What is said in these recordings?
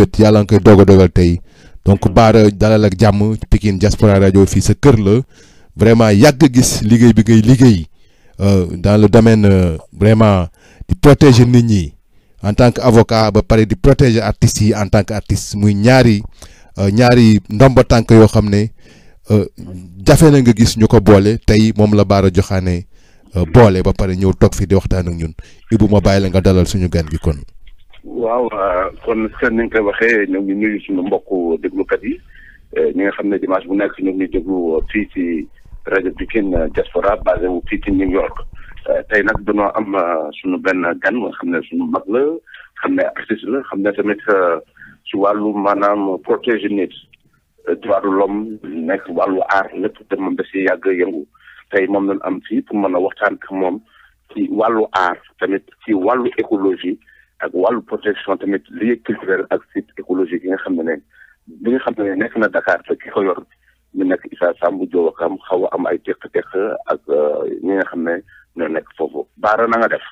mébét yàlla nga koy doog a dogal tey donc Bara dalal ak jàmm Pikine Diaspora Radio fii sa kër la vraiment yàgg gis liggéey bi ngay liggéey dans le domaine vraiment di protéger nit ñi en tant que avocat ba pare di protéger artistes yi en tant que artiste muy ñaari ñaari ndomba tànk yoo xam ne jafe na nga gis ñu ko boole tey moom la Bara Diokhane boole ba pare ñëw toog fi di waxtaan ak ñun Ibou ma bàyyi la nga dalal suñu gan gi kon. waaw kon seen ni nga koy waxee ñoo ngi nuyu suñu mbokku déglukat yi ñi nga xam ne dimanche bu nekk ñoo ngi déglu fii ci rajo Pikine Diaspora basé wu fii ci New York tey nag dañoo am suñu benn gan nga xam ne suñu mag la xam ne artiste la xam ne tamit ci wàllu maanaam protéger nit droit de l'homme nekk wàllu aar lépp te moom da si yàgg yëngu tey moom lañ am fii pour mën a waxtaan ak moom ci wàllu aar tamit ci wàllu écologie ak wàllu protection tamit lieu culturel ak site écologique yi nga xam ne ne bi nga xam ne nekk na Dakar te ki ko yor ñu nekk Issa Samb Diowakam xaw a am ay teq-teq ak ñi nga xam ne ñoo nekk foofu Bara na nga def.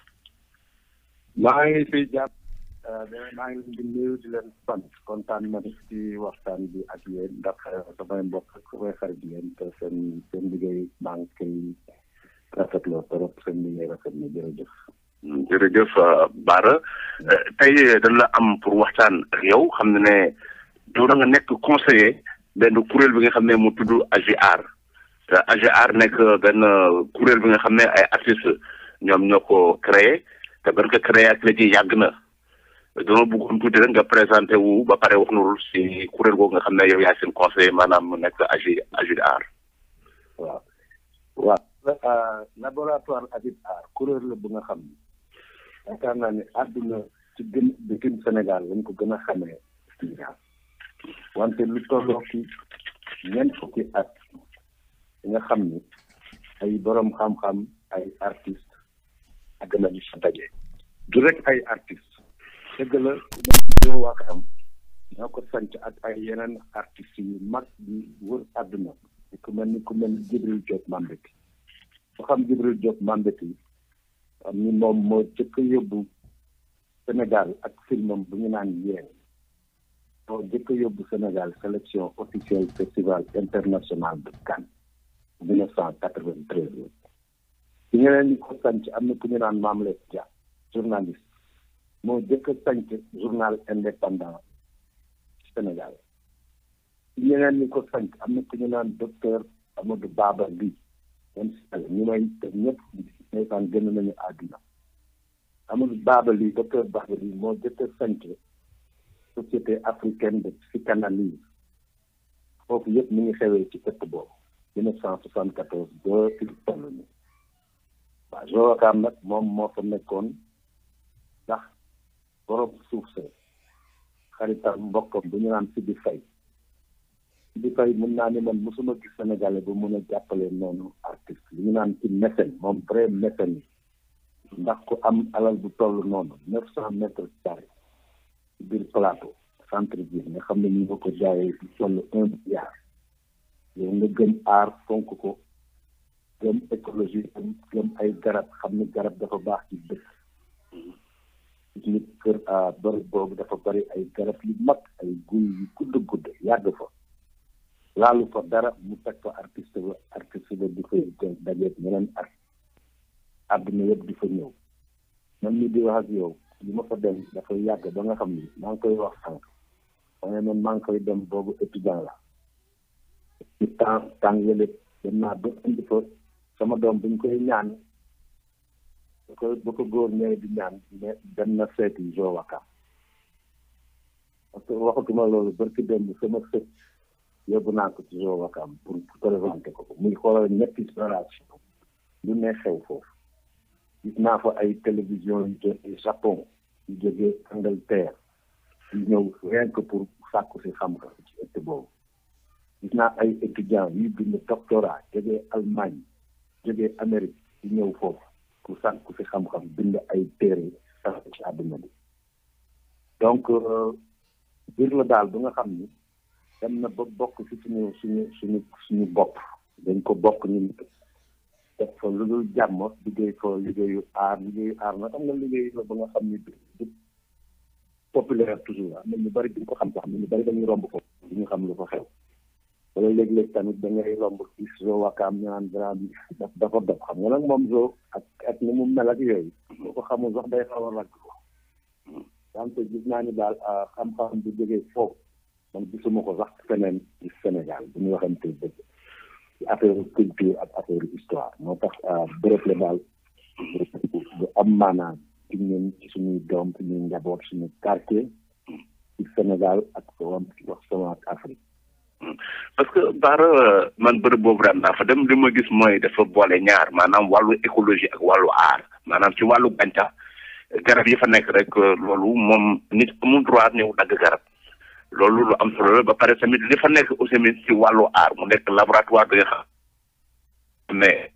maa ngi fiy jàpp maa ngi leen di nuyu di leen sant kontaan na ci waxtaan bi ak yéen ndax samay mbokk ak samay xarit yéen te seen seen liggéey maa ngi koy rafetloo trop seen liggéey rafet na jërëjëf. jërëjëf Bara tey dañ la am pour waxtaan ak yow xam ne ne yow da nga nekk conseiller benn kuréel bi nga xam ne mu tudd AGR te AGR nekk benn kuréel bi nga xam ne ay artistes ñoom ñoo ko créé te ban ko créé ak léegi yàgg na dama bëggoon tuuti rek nga présenté wu ba pare wax nurul si kuréel googu nga xam ne yow yaay seen conseiller maanaam mu nekk AG AGR. waaw waaw laboratoire AGR kuréel la bu nga xam ne yaakaar naa ne àdduna ci gën bitim Sénégal lañ ko gën a xamee Sénégal wante lu tolloo ci ñeent fukki at nga xam ni ay borom xam-xam ay artistes ak nañu sa daje du rek ay artistes dëgg la ñoo wax am ñoo ko sanc ak ay yeneen artistes yu mag di wër àdduna ku mel ni ku mel ni Jibril Diop Mambéty ku xam Jibril Diop Mambéty am ni moom moo jëkk a yóbbu Sénégal ak filmam bu ñu naan yéen moo jëkk a yóbbu Sénégal sélection officielle festival international de Cannes mille neuf cent quatre-vingt-treize ci ñeneen ñi ko sanc am na ku ñu naan Mame Less Dia journaliste moo jëkk a sanc journal indépendant Sénégal ci ñeneen ñi ko sanc am na ku ñu naan docteur Amadou Baba Ly même si ñu may def ñëpp ndeysaan gën nañu àdduna Amadou Baba Ly docteur Baba Ly moo jëkk a sanc société africaine de psychanalyse foofu yëpp mi ngi xewee ci ëtt boobu mille neuf cent soixante quatorze ba fi toll ni waaw Joakaam nag moom moo fa nekkoon ndax borom suuf sa xaritam mbokkam bu ñu naan Sidi Faye Sidi Faye mun naa ni man mosuma gis sénégalais bu mun a jàppale noonu artiste li ñu naan ci mécène moom vrai mécène yi ndax ku am alal bu toll noonu neuf cent mètres carrés ci biir plateau centre ville nga xam ne ñu nga ko jaayee ci toll un milliard yow nga gëm aar fonk ko gëm écologie gëm ay garab xam ni garab dafa baax ci dëkk nit kër a bërëb boobu dafa bari ay garab yu mag ay guy yu gudd gudd yàgg fa laalu fa dara mu teg fa artiste ba artiste ba di fay dajeeg ñeneen at àdduna yëpp di fa ñëw man mi di wax ak yow li ma fa dem dafa yàgg ba nga xam ni maa ngi koy wax sànq waaye man maa ngi koy dem boobu étudiant la ci temps temps yële dem naa ba indi fa sama doom buñ koy ñaan bu ko bu ko góor ñëwee di ñaan mais dem na seeti Joakaam parce que waxatuma loolu barki dem sama sët yóbbu naa ko ci Joakaam pour présenter ko muy xoolal ñetti génération lu ne xew foofu gis naa fa ay télévision yu jógee Japon yu jógee Angleterre yu ñëw rien que pour sàkku si xam-xam ci ëtt boobu gis naa ay étudiants yuy bind doctorat jógee Allemagne jógee Amérique yu ñëw foofu pour sàkku si xam-xam bind ay téere sax ci àdduna bi donc biir la daal bu nga xam ni dem na ba bokk ci suñu suñu suñu suñu bopp dañ ko bokk ñun def fa lu dul jàmm liggéey fa liggéeyu aar liggéeyu aar na xam nga liggéey la ba nga xam ni du populaire toujours am na ñu bari duñ ko xam sax am na ñu bari dañuy romb ko du ñu xam lu ko xew wala léeg-léeg tamit da ngay romb gis zoo wakaam ñu naan grand bi daf dafa dox xam nga nag moom zoo ak ak ni mu mel ak yooyu boo ko xamul sax day xaw a ragg ko wante gis naa ni daal xam-xam bu jógee foofu man gisuma ko sax feneen ci Sénégal bu ñu waxante dëgg ci affaire culture ak affaire histoire moo tax bërëb la daal bu am maanaam ci ñun ci suñuy doom suñuy njaboot suñu quartier ci Sénégal ak wam wax sama ak Afrique parce que Bara man bërëb boobu daan naa fa dem li ma gis mooy dafa boole ñaar maanaam wàllu écologie ak wàllu aar maanaam ci wàllu gàncax garab yi fa nekk rek loolu moom nit amul droit ñëw dagg garab loolu lu am solo la ba pare tamit li fa nekk aussi tamit ci wàllu aar mu nekk laboratoire bi nga xam mais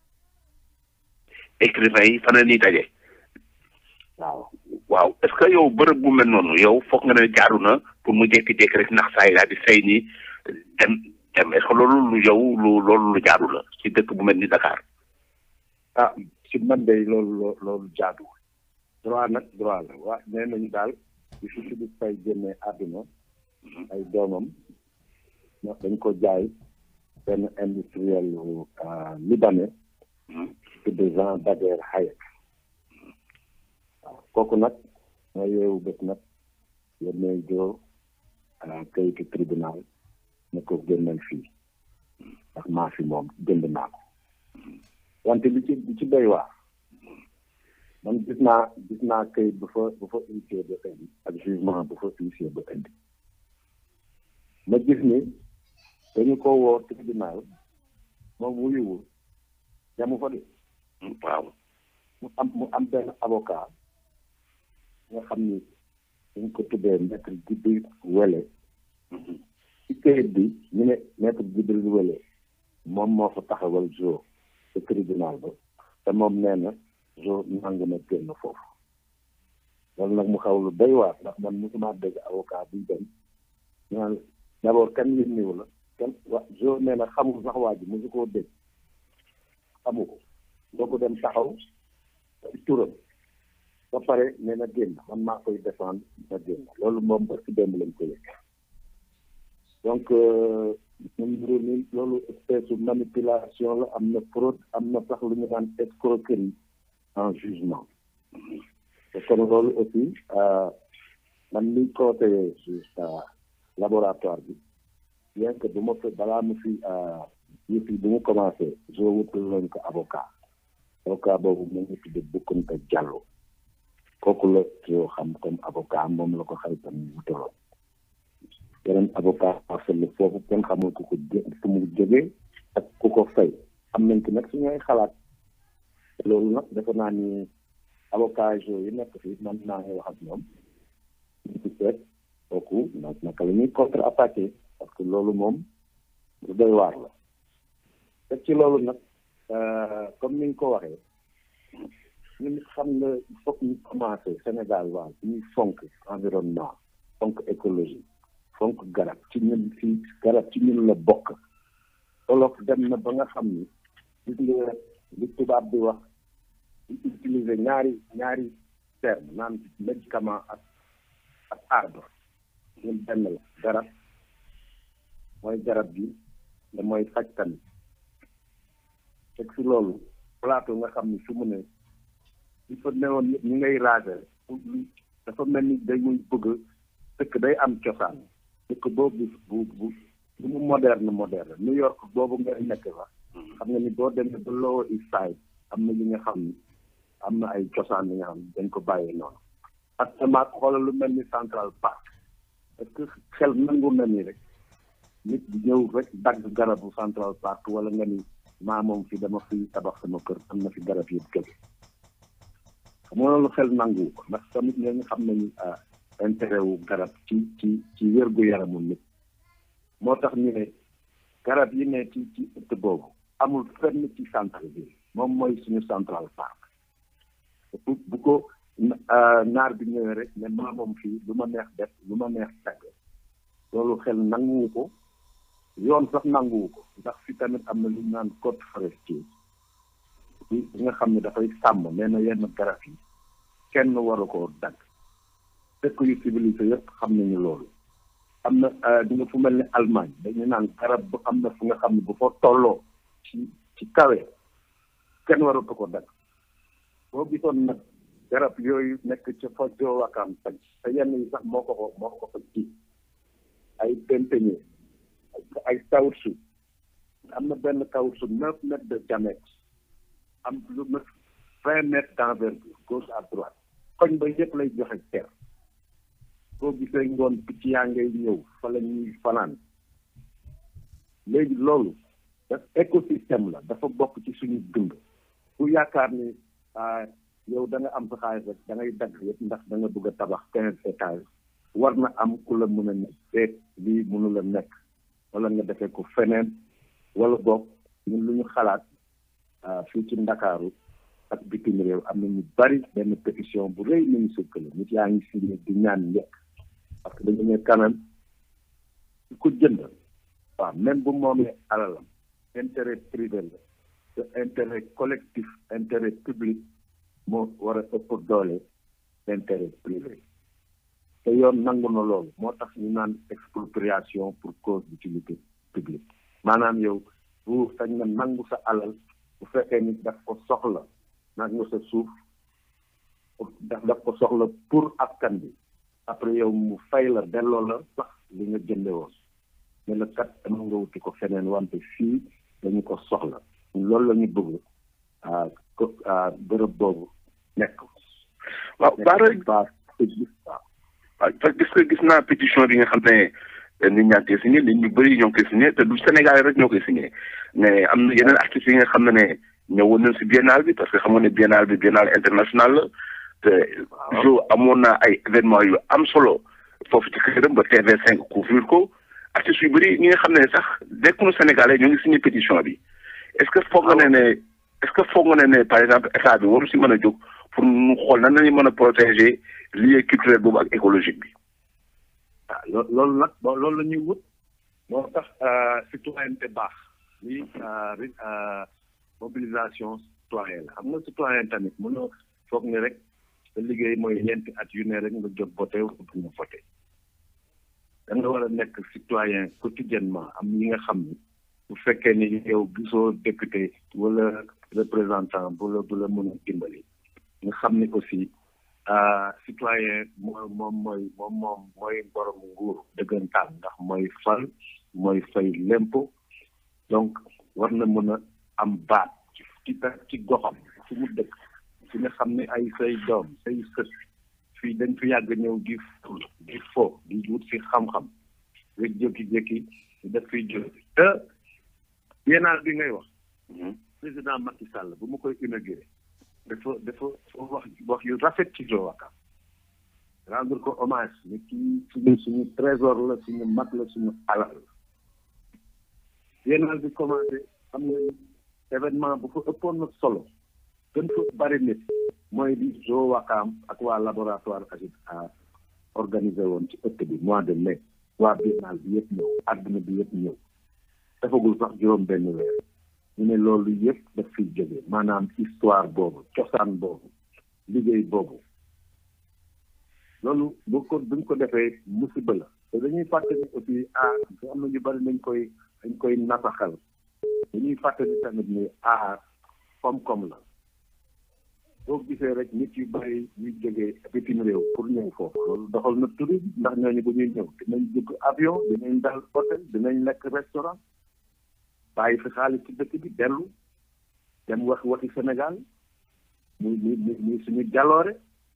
écrivain yi fa na ñuy daje. waaw waaw est-ce que yow bërëb bu mel noonu yow foog nga ne jaaru na pour mu jékki-jékki rek ndax saa yi daal di say ni dem dem est-ce que loolu lu yow lu loolu lu jaaru la ci dëkk bu mel ni Dakar. ah ci man de loolu loolu jaadu droit nag droit la waa nee nañu daal bi fi Philippe Faye génnee àdduna ay doomam ndax dañ ko jaay benn industriel libanais tudd Jean Daguerre Hayek waaw kooku nag moo yeewu bés nag yónnee joo kayitu tribunal ne ko génnal fii ndax maa fi moom jënd naa ko wante li ci li ci doy waar man gis naa gis naa kayit bu fa bu fa huissier ba indi ak jugement bu fa huissier ba indi ma gis ni dañu ko woo tribunal moom wuyuwul yamu fa de waaw mu am mu am benn avocat nga xam ni dañ ko tuddee maître Djibril Wele ci kayit bi ñu ne maître Djibril Wele moom moo fa taxawal jo ci tribunal ba te moom nee na jo nangu na génn foofu loolu nag mu xaw lu doy waar ndax man mosuma dégg avocat buy dem ñu naan d'abord kan yónniwu la kan wa jo nee na xamul sax waa ji mosu koo dégg xamu ko doo ko dem taxaw ci turam ba pare nee na génn man maa koy défendre na génn loolu moom ba ci démb lañ ko yëg donc ñun mbir mi loolu espèce manipulation la am na fraude am na sax lu ñu daan escroquerie en jugement te kon loolu aussi man ni conseillé juste laboratoire bi bien que bu ma fi balaa mu fi yëpp yi bu mu commencé jo wutul leen ko avocat avocat boobu mu ngi tudd Boukounta Diallo kooku la yoo xam comme avocat moom la ko xaritam ñu wutaloon yeneen avocat parcelle foofu kenn xamul ku ko jé fu mu jógee ak ku ko fay am nañ ci nag suñuy xalaat loolu nag defe naa ni avocat jo yi nekk fii man naa ngi wax ak ñoom ñu ci seet kooku nag naka la ñuy contre attaqué parce que loolu moom lu doy waar la te ci loolu nag comme ni nga ko waxee ñun xam nga il faut que ñu commencé Sénégal waaw ñuy fonk environnement fonk écologie fonk garab ci ñun fii garab ci ñun la bokk olof dem na ba nga xam ni gis nga li tubaab bi wax di utiliser ñaari ñaari terme naan médicament ak ak arbre ñun benn la garab mooy garab bi da mooy faj tamit teg si loolu plateau nga xam ni su mu ne il faut newoon ñu ngay raser dafa mel ni dañuy bëgg dëkk day am cosaan dëkk boobu bu bu bu mu moderne moderne New York boobu ngay nekk sax xam nga ni boo demee ba Lower East Side am na yi nga xam ni am na ay cosaan yi nga xam ni dañ ko bàyyee noonu actuellement xoolal lu mel ni Central Park est-ce que xel nangu na ni rek nit di ñëw rek dagg garabu Central Park wala nga ni maa moom fi dama fi tabax sama kër am na fi garab yëpp jóge xam nga loolu xel nangu ko ndax tamit ñooñu xam nañu intérêt wu garab ci ci ci wérgu yaramu nit moo tax ñu ne garab yi ne ci ci ëtt boobu amul fenn ci centre bi moom mooy suñu Central Park bu bu ko naar bi ñëwee rek ne maa moom fii lu ma neex def lu ma neex dagg loolu xel nanguwu ko yoon sax nanguwu ko ndax fi tamit am na lu ñu naan code forestier bi nga xam ne dafay sàmm nee na yenn garab yi kenn waru koo dagg dëkk yu civilisé yëpp xam nañu loolu am na di nga fu mel ni Allemagne dañu naan garab bu am na fu nga xam ne bu fa tolloo ci ci kawe kenn waratu ko dagg boo gisoon nag garab yooyu nekk ca fa joowakaam sañ te yenn yi sax moo ko ko moo ko fa ji ay penteñe ay caoutchouc am na benn caoutchouc neuf mètres de diamètre am lu mat vingt mètres d'envergure gauche à droite koñ ba yëpp lay joxe ter boo gisee ngoon picc yaa ngay ñëw fa la ñuy fanaan léegi loolu daf écosystème la dafa bokk ci suñu dund ku yaakaar ni yow da nga am sa xaalis rek da ngay dagg yëpp ndax da nga bëgg a tabax quinze étages war na am ku la mën a ne déet lii mënu la nekk wala nga defee ko feneen wala boog ñun lu ñu xalaat fii ci ndakaaru ak bitim réew am na ñu bari benn pétition bu rëy nañu sëkkale nit yaa ngi signé di ñaan njëkk parce que dañu ne quand même su ko jënd waaw même bu moomee alalam intérêt privé la te intérêt collectif intérêt public moo war a ëpp doole intérêt privé te yoon nangu na loolu moo tax ñu naan expropriation pour cause d'utilité publique maanaam yow bu sañ na nangu sa alal bu fekkee ni daf ko soxla nangu sa suuf daf daf ko soxla pour askan bi après yow mu fay la delloo la sax li nga jënde woon ne la kat dama nga wuti ko feneen wante fii dañu ko soxla loolu la ñu bëgg ko bërëb boobu nekk waaw baara waaw waaw gis nga gis naa pétition bi nga xam ne nit ñaa ngi koy signé nit ñu bëri ñoo ngi koy signé te du Sénégal rek ñoo koy signé mais am na yeneen artistes yi nga xam ne ne ñëwoon nañ si biennale bi parce que xam nga ne biennale bi biennale international la te jo amoon na ay événement yu am solo foofu ci këram ba TV5 couvrir ko artistes yu bëri ñi nga xam ne sax dekkuñu Sénégalais ñoo ngi signé pétition bi est-ce que foog nga ne ne est-ce que foog nga ne ne par exemple état bi waru si mën a jóg pour ñu xool nan lañu mën a protéger lieu culturel boobu ak écologique bi ah loolu nag loolu la ñuy wut moo tax citoyenneté baax lii mobilisation citoyenne la xam nga citoyen tamit mënoo foog ni rek sa liggéey mooy ñeenti at yu ne rek nga jóg voté pour nga voté da nga war a nekk citoyen quotidiennement am yi nga xam ni bu fekkee ni yow gisoo député wala représentant bu la bu la mën a dimbali nga xam ni aussi citoyen moom moom mooy moom moom mooy borom nguur dëggantaan ndax mooy fal mooy fay lempo donc war na mën a am baat ci ci ci goxam fu mu dëkk fi nga xam ne ay say doom say sët fii dañ fi yàgg ñëw di di fo di wut si xam-xam rek jékki-jékki daf fiy jóg te biennale bi ngay wax président Macky Sall bu mu koy inauguré dafa dafa wax wax yu rafet ci Joal rendre ko hommage ni kii suñu suñu trésor la suñu mag la suñu alal la biennale bi commencé xam nga événement bu fa ëppoon na solo gën fa bari nit mooy di Joal Wakaam ak waa laboratoire agit a organisé woon ci ëtt bi mois de mai waa biennale bi yëpp ñëw àdduna bi yëpp ñëw dafagul sax juróom benn weer ñu ne loolu yëpp daf fiy jóge maanaam histoire boobu cosaan boobu liggéey boobu loolu bu ko buñ ko defee musiba la te dañuy fàtte ni aussi aar am na ñu bari dañ koy dañ koy nasaxal dañuy fàtte ni tamit ni aar koom-koom la boo gisee rek nit yu bari ñuy jógee bitim réew pour ñëw foofu loolu doxal na tourisme ndax ñooñu bu ñuy ñëw dinañ dugg avion dinañ dal hôtel dinañ lekk restaurant bàyyi fi xaalis ci dëkk bi dellu dem wax waxi Sénégal muy muy muy suñu jaloore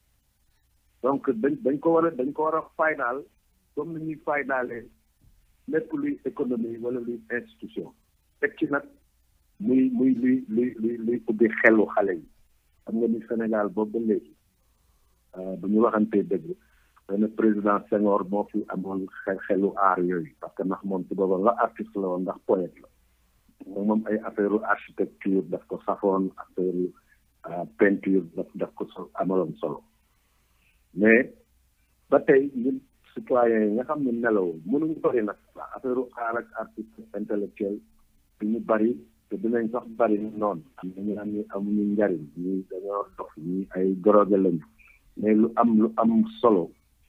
donc dañ dañ ko war a dañ ko war a faydaal comme ni ñuy faydaalee lépp luy économie wala luy institution teg ci nag muy muy luy luy luy luy ubbi xelu xale yi xam nga ni Sénégal boobu ba léegi bu ñu waxantee dëgg benn président Senghor moo fi amoon xel xelu aar yooyu parce que ndax moom ci boobam la artiste la woon ndax poète la moom moom ay affaire architecture daf ko safoon affaire peinture daf daf ko so amaloon solo mais ba tey ñun citoyens yi nga xam ne nelawul mënuñu bëri nag waa affaire aar ak artiste intellectuel du ñu bëri te dinañ sax bëri noonu am na ñu am ñu amuñu njariñ ñi dañoo dox ñi ay drogue lañu mais lu am lu am solo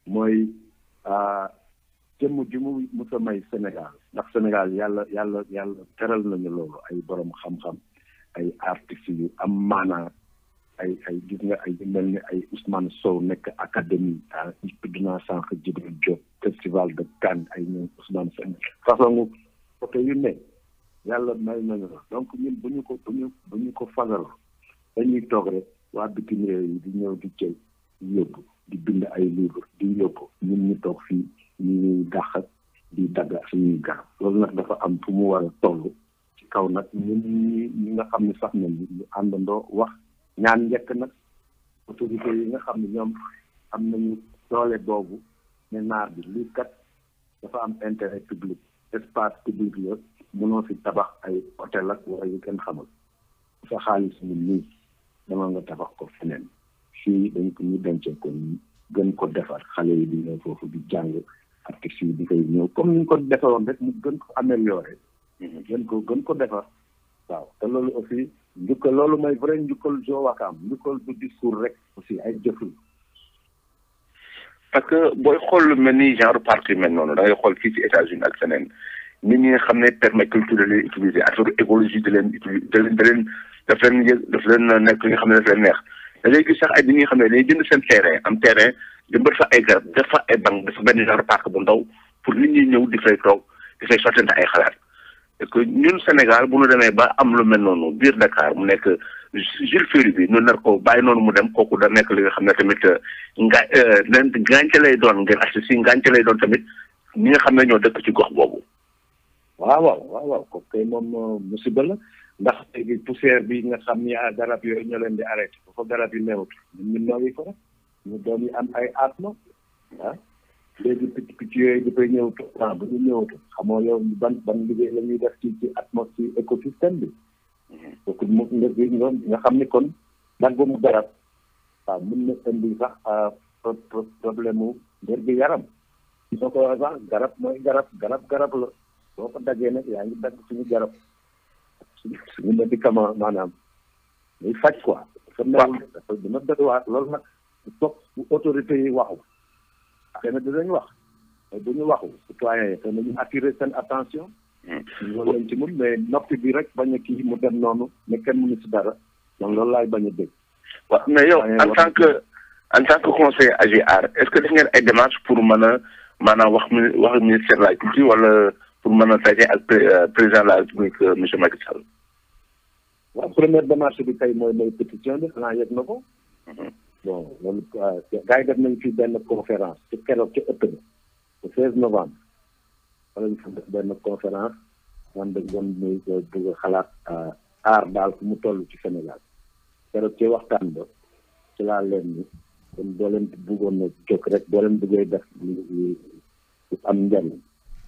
mooy jëmm ji mu mus a may Sénégal ndax Sénégal yàlla yàlla yàlla teral nañu loolu ay borom xam-xam ay artistes yu am maanaa ay ay gis nga ay mel ni ay Ousmane Sow nekk académie ah tudd naa sànq Djibril Diop festival de Cannes ay ñoom Ousmane Sène façon côté yu ne yàlla may nañu la donc ñun bu ñu ko bu ñu bu ñu ko fagal dañuy toog rek waa bitim réew yi di ñëw di jël di yóbbu di bind ay livre di yóbbu ñun ñu toog fii ñu ñuy dàq di dagg suñuy garab loolu nag dafa am fu mu war a toll ci kaw nag ñun ñi ñi nga xam ne sax nañ ñu àndandoo wax ñaan njëkk nag autorités yi nga xam ne ñoom am nañu doole boobu ne naar bi lii kat dafa am intérêt public espace public la mënoo fi tabax ay hôtel ak wala yu kenn xamul sa xaalis ñun nii dama nga tabax ko feneen fii dañ ko ñu dencee ko gën ko defar xale yi di ñëw foofu di jàng artistes yi di koy ñëw comme ni ñu ko defaroon rek mu gën ko amélioré gën ko gën ko defar waaw te loolu aussi njukkal loolu mooy vrai njukkal Jo Wakaam njukkal du discours rek aussi ay jëful parce que booy xool lu mel ni genre parti mel noonu da ngay xool fii ci États-Unis ak feneen nit ñi nga xam ne permaculture da leen utiliser affaire écologie da leen utiliser da leen da leen daf leen yëg daf leen nekk li nga xam ne daf leen neex da ngay gis sax ay nit ñi nga xam ne dañuy jënd seen terrain am terrain jëmbat fa ay garab def fa ay banc dafa benn genre parc bu ndaw pour nit ñi ñëw di fay toog di fay sottante ay xalaat parce que ñun Sénégal bu ñu demee ba am lu mel noonu biir Dakar mu nekk Jules Ferry bi ñu nar ko bàyyi noonu mu dem kooku da nekk li nga xam ne tamit nga leen gàncax lay doon ngeen assi si gàncax lay doon tamit ñi nga xam ne ñoo dëkk ci gox boobu. waaw waaw waaw waaw kooku kay moom musiba la ndax léegi poussière bi nga xam ni garab yooyu ñoo leen di arrêté bu fa garab yi newut ñun ñu nooyi ko rek ñu doon yi am ay asma ah léegi picc picc yooyu dafay ñëw temps bu ñu ñëwatu xamoo yow ban ban liggéey la ñuy def ci ci atmosphère écosystème bi donc mu nga nga xam ni kon daggum garab waaw mun na indi sax problème mu wér gi yaram soo ko waxee sax garab mooy garab garab garab la boo ko daggee nag yaa ngi dagg suñu garab suñu suñu médicament maanaam muy faj quoi dafa newul dafa dina doy waar loolu nag foog bu autorité yi waxu xëy na dinañ wax mais bu ñu waxu citoyen yi xëy na ñu attirer seen attention loolu lañ ci mun mais noppi bi rek bañ a kii mu dem noonu ne kenn mënu si dara donc loolu laay bañ a dégg waaw mais yow en tant que en tant que conseiller AGR est-ce que def ngeen ay démarches pour mën a maanaam wax mi wax ministère de la culture wala pour mën a daje ak président de la république monsieur Macky Sall. waaw première démarche bi kay mooy mooy pétition bi xanaa yëg na ko. bon loolu gars yi def nañ fi benn conférence ci keroog ci ëtt ba le 16 novembre wala ñu fa def benn conférence man dañ doon muy bëgg a xalaat aar daal fu mu toll ci Sénégal keroog ci waxtaan ba ci laa leen ni kon boo leen bëggoon na jóg rek boo leen bëggee def lu am njariñ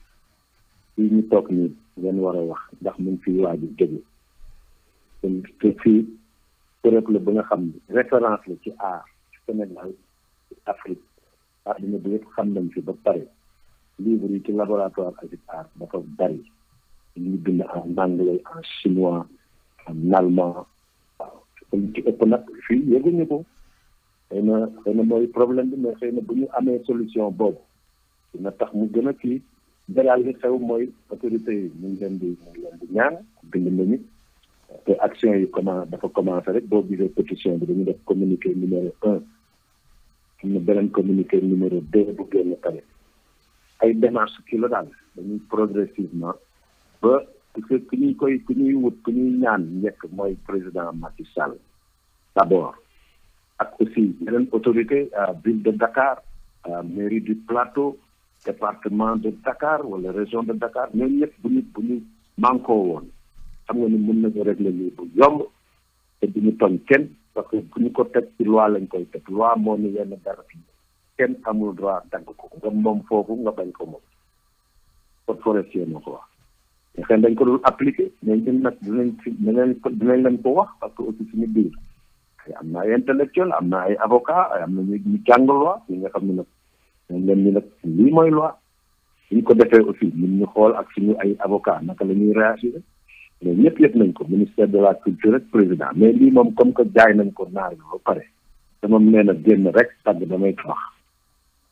fii ñu toog nii ngeen war a wax ndax mun fii waaju jóge kon te fii période la ba nga xam ne référence la ci art Sénégal Afrique àdduna bi yëpp xam nañ fi ba pare livre yi ci laboratoire Agit Art dafa bari ñu bind en anglais en chinois en allemand waaw lu ci ëpp nag fii yëguñu ko xëy na xëy na mooy problème bi mais xëy na bu ñu amee solution boobu dina tax mu gën a kii daal li xew mooy autorité yi ñu ngi leen di ñu ngi leen di ñaan bind nañu te action yi comment dafa commencé rek boo gisee pétition bi dañu def communiqué numéro un am na beneen communiqué numéro deux bu génn tamit ay démarche kii la daal dañuy progressivement ba parce que ku ñuy koy ku ñuy wut ku ñuy ñaan njëkk mooy président Macky Sall d'abord ak aussi yeneen autorité ville de Dakar mairie du plateau département de Dakar wala région de Dakar ñooñu ñëpp bu ñu bu ñu mànkoo woon xam nga ni mën nañu régler lii bu yomb te duñu tooñ kenn parce que bu ñu ko teg ci loi lañ koy teg loi moo ni yenn dara fi kenn amul droit dagg ko nga moom foofu nga bañ ko moom code forestier moo ko wax te xëy dañ ko dul appliqué mais ñun nag dinañ fi dinañ ko dinañ leen ko wax parce que aussi suñu biir am na ay intellectuel am na ay avocat am na ñu ñu jàng loi ñi nga xam ne nag moom leen ni nag lii mooy loi suñ ko defee aussi ñun ñu xool ak suñu ay avocat naka la ñuy réagir mais ñëpp yëpp nañ ko ministère de la culture rek président mais lii moom comme que jaay nañ ko naar bi ba pare te moom nee na génn rek tàgg damay tabax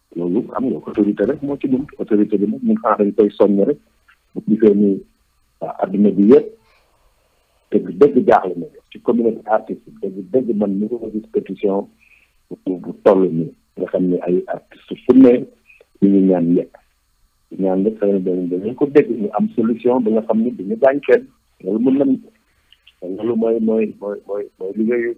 loolu am nga autorité rek moo ci mun autorité bi nag ñun xanaa dañ koy soññ rek bu gisee ni waa adduna bi yëpp dëgg dëgg jaaxle na ci communauté artistique dëgg dëgg man ni ko gis pétition bu bu toll nii nga xam ne ay artiste fu ne ñu ngi ñaan yëpp ñaan yëpp xëy na dañu ko dégg ñu am solution ba nga xam ne duñu gaañ kenn loolu mën nañ ko loolu mooy mooy mooy mooy mooy liggéeyu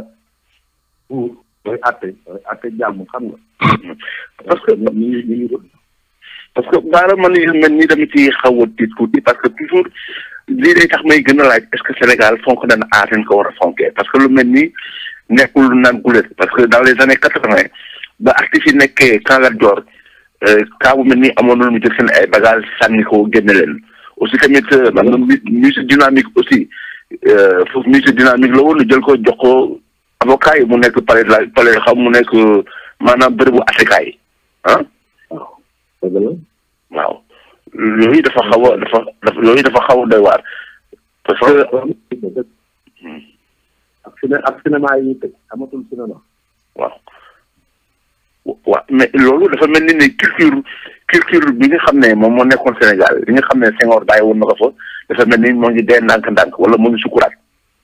pour mooy àtte mooy àtte jàmm xam nga parce que ñu ngi ñu ngi parce que baara man yu mel nii dama ci xaw a tiit tuuti parce que toujours lii day tax may gën a laaj est-ce que Sénégal fonk na aar nañ ko war a fonkee parce que lu mel nii nekkul lu naan gulet parce que dans les années quatre-vingt ba artistes yi nekkee Kangar Dior kaa bu mel nii amoon na lu mu jël seen ay bagages sànni ko génne leen aussi tamit am na musique dynamique aussi foofu musique dynamique la woon ñu jël ko jox ko avocat yi mu nekk palais la palais xam mu nekk maanaam bërëbu attekaay ah. waaw dëgg la. waaw yooyu dafa xaw a dafa dafa yooyu dafa xaw a doy waar. parce que ak ciné ak cinéma yi tëj amatul cinéma. waaw. waaw mais loolu dafa mel ni ne culture culture bi nga xam ne moom moo nekkoon Sénégal li nga xam ne Senghor bàyyi woon na ko fa dafa mel ni moo ngi dee ndànk-ndànk wala moo ngi sukuraat.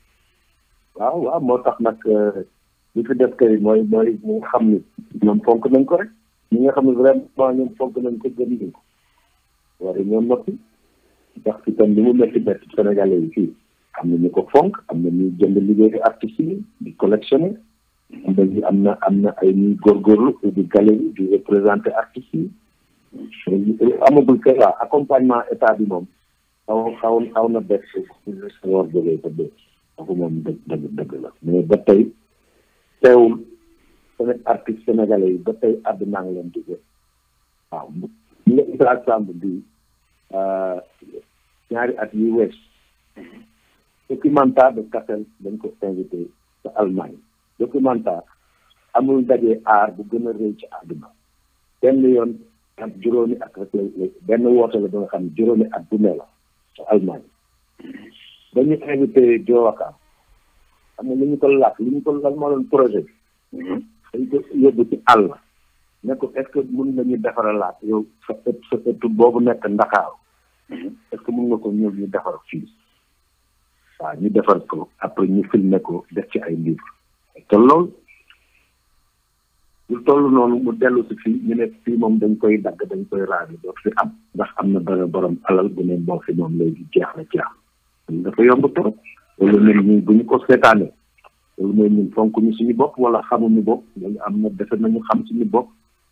waaw waaw moo tax nag li fi def kay mooy mooy ñi nga xam ni ñoom fonk nañ ko rek ñi nga xam ne vraiment ñoom fonk nañ ko gën nañ ko waaye ñoom noppi ndax fi tam li mu métti métti Sénégalais yi fii am na ñu ko fonk am na ñuy jënd liggéeyu artistes yi di collectionné am na ñu am na am na ay ñuy góorgóorlu di galerie di représenté artistes yi amagul kay waa accompagnement état bi moom xaw xaw xaw na bett sa war jógee ko dee kooku moom dëgg dëgg dëgg la mais ba tey teewul seen artiste sénégalais yi ba tey àdduna ngi leen di jël waaw ñu nga Issa Samb bi ñaari at yi wees documentaire de Kassel dañ ko invité sa Allemagne documentaire amul daje aar bu gën a rëy ci àdduna benn yoon ak juróomi at rek la benn woote la ba nga xam ne juróomi at bu ne la sa Allemagne dañu invité Jowaka xam nga li ñu ko laaj li ñu ko lan moo doon projet bi dañ ko yóbbu ci àll ne ko est-ce que mën nañu defaralaat yow sa ëtt sa ëtt boobu nekk Ndakaaru est-ce que mën nga ko ñëw ñu defar fii waaw ñu defar ko après ñu filmé ko def ci ay livre te loolu lu toll noonu mu dellu si fii ñu ne fii moom dañ koy dagg dañ koy raadu doo fi am ndax am na dara borom alal bu ne moo fi moom léegi jeex na jeex dafa yomb trop loolu ñun ñu bu ñu ko seetaanee loolu mooy ñun fonk ñu suñu bopp wala xamuñu bopp loolu am na defe nañu xam suñu bopp.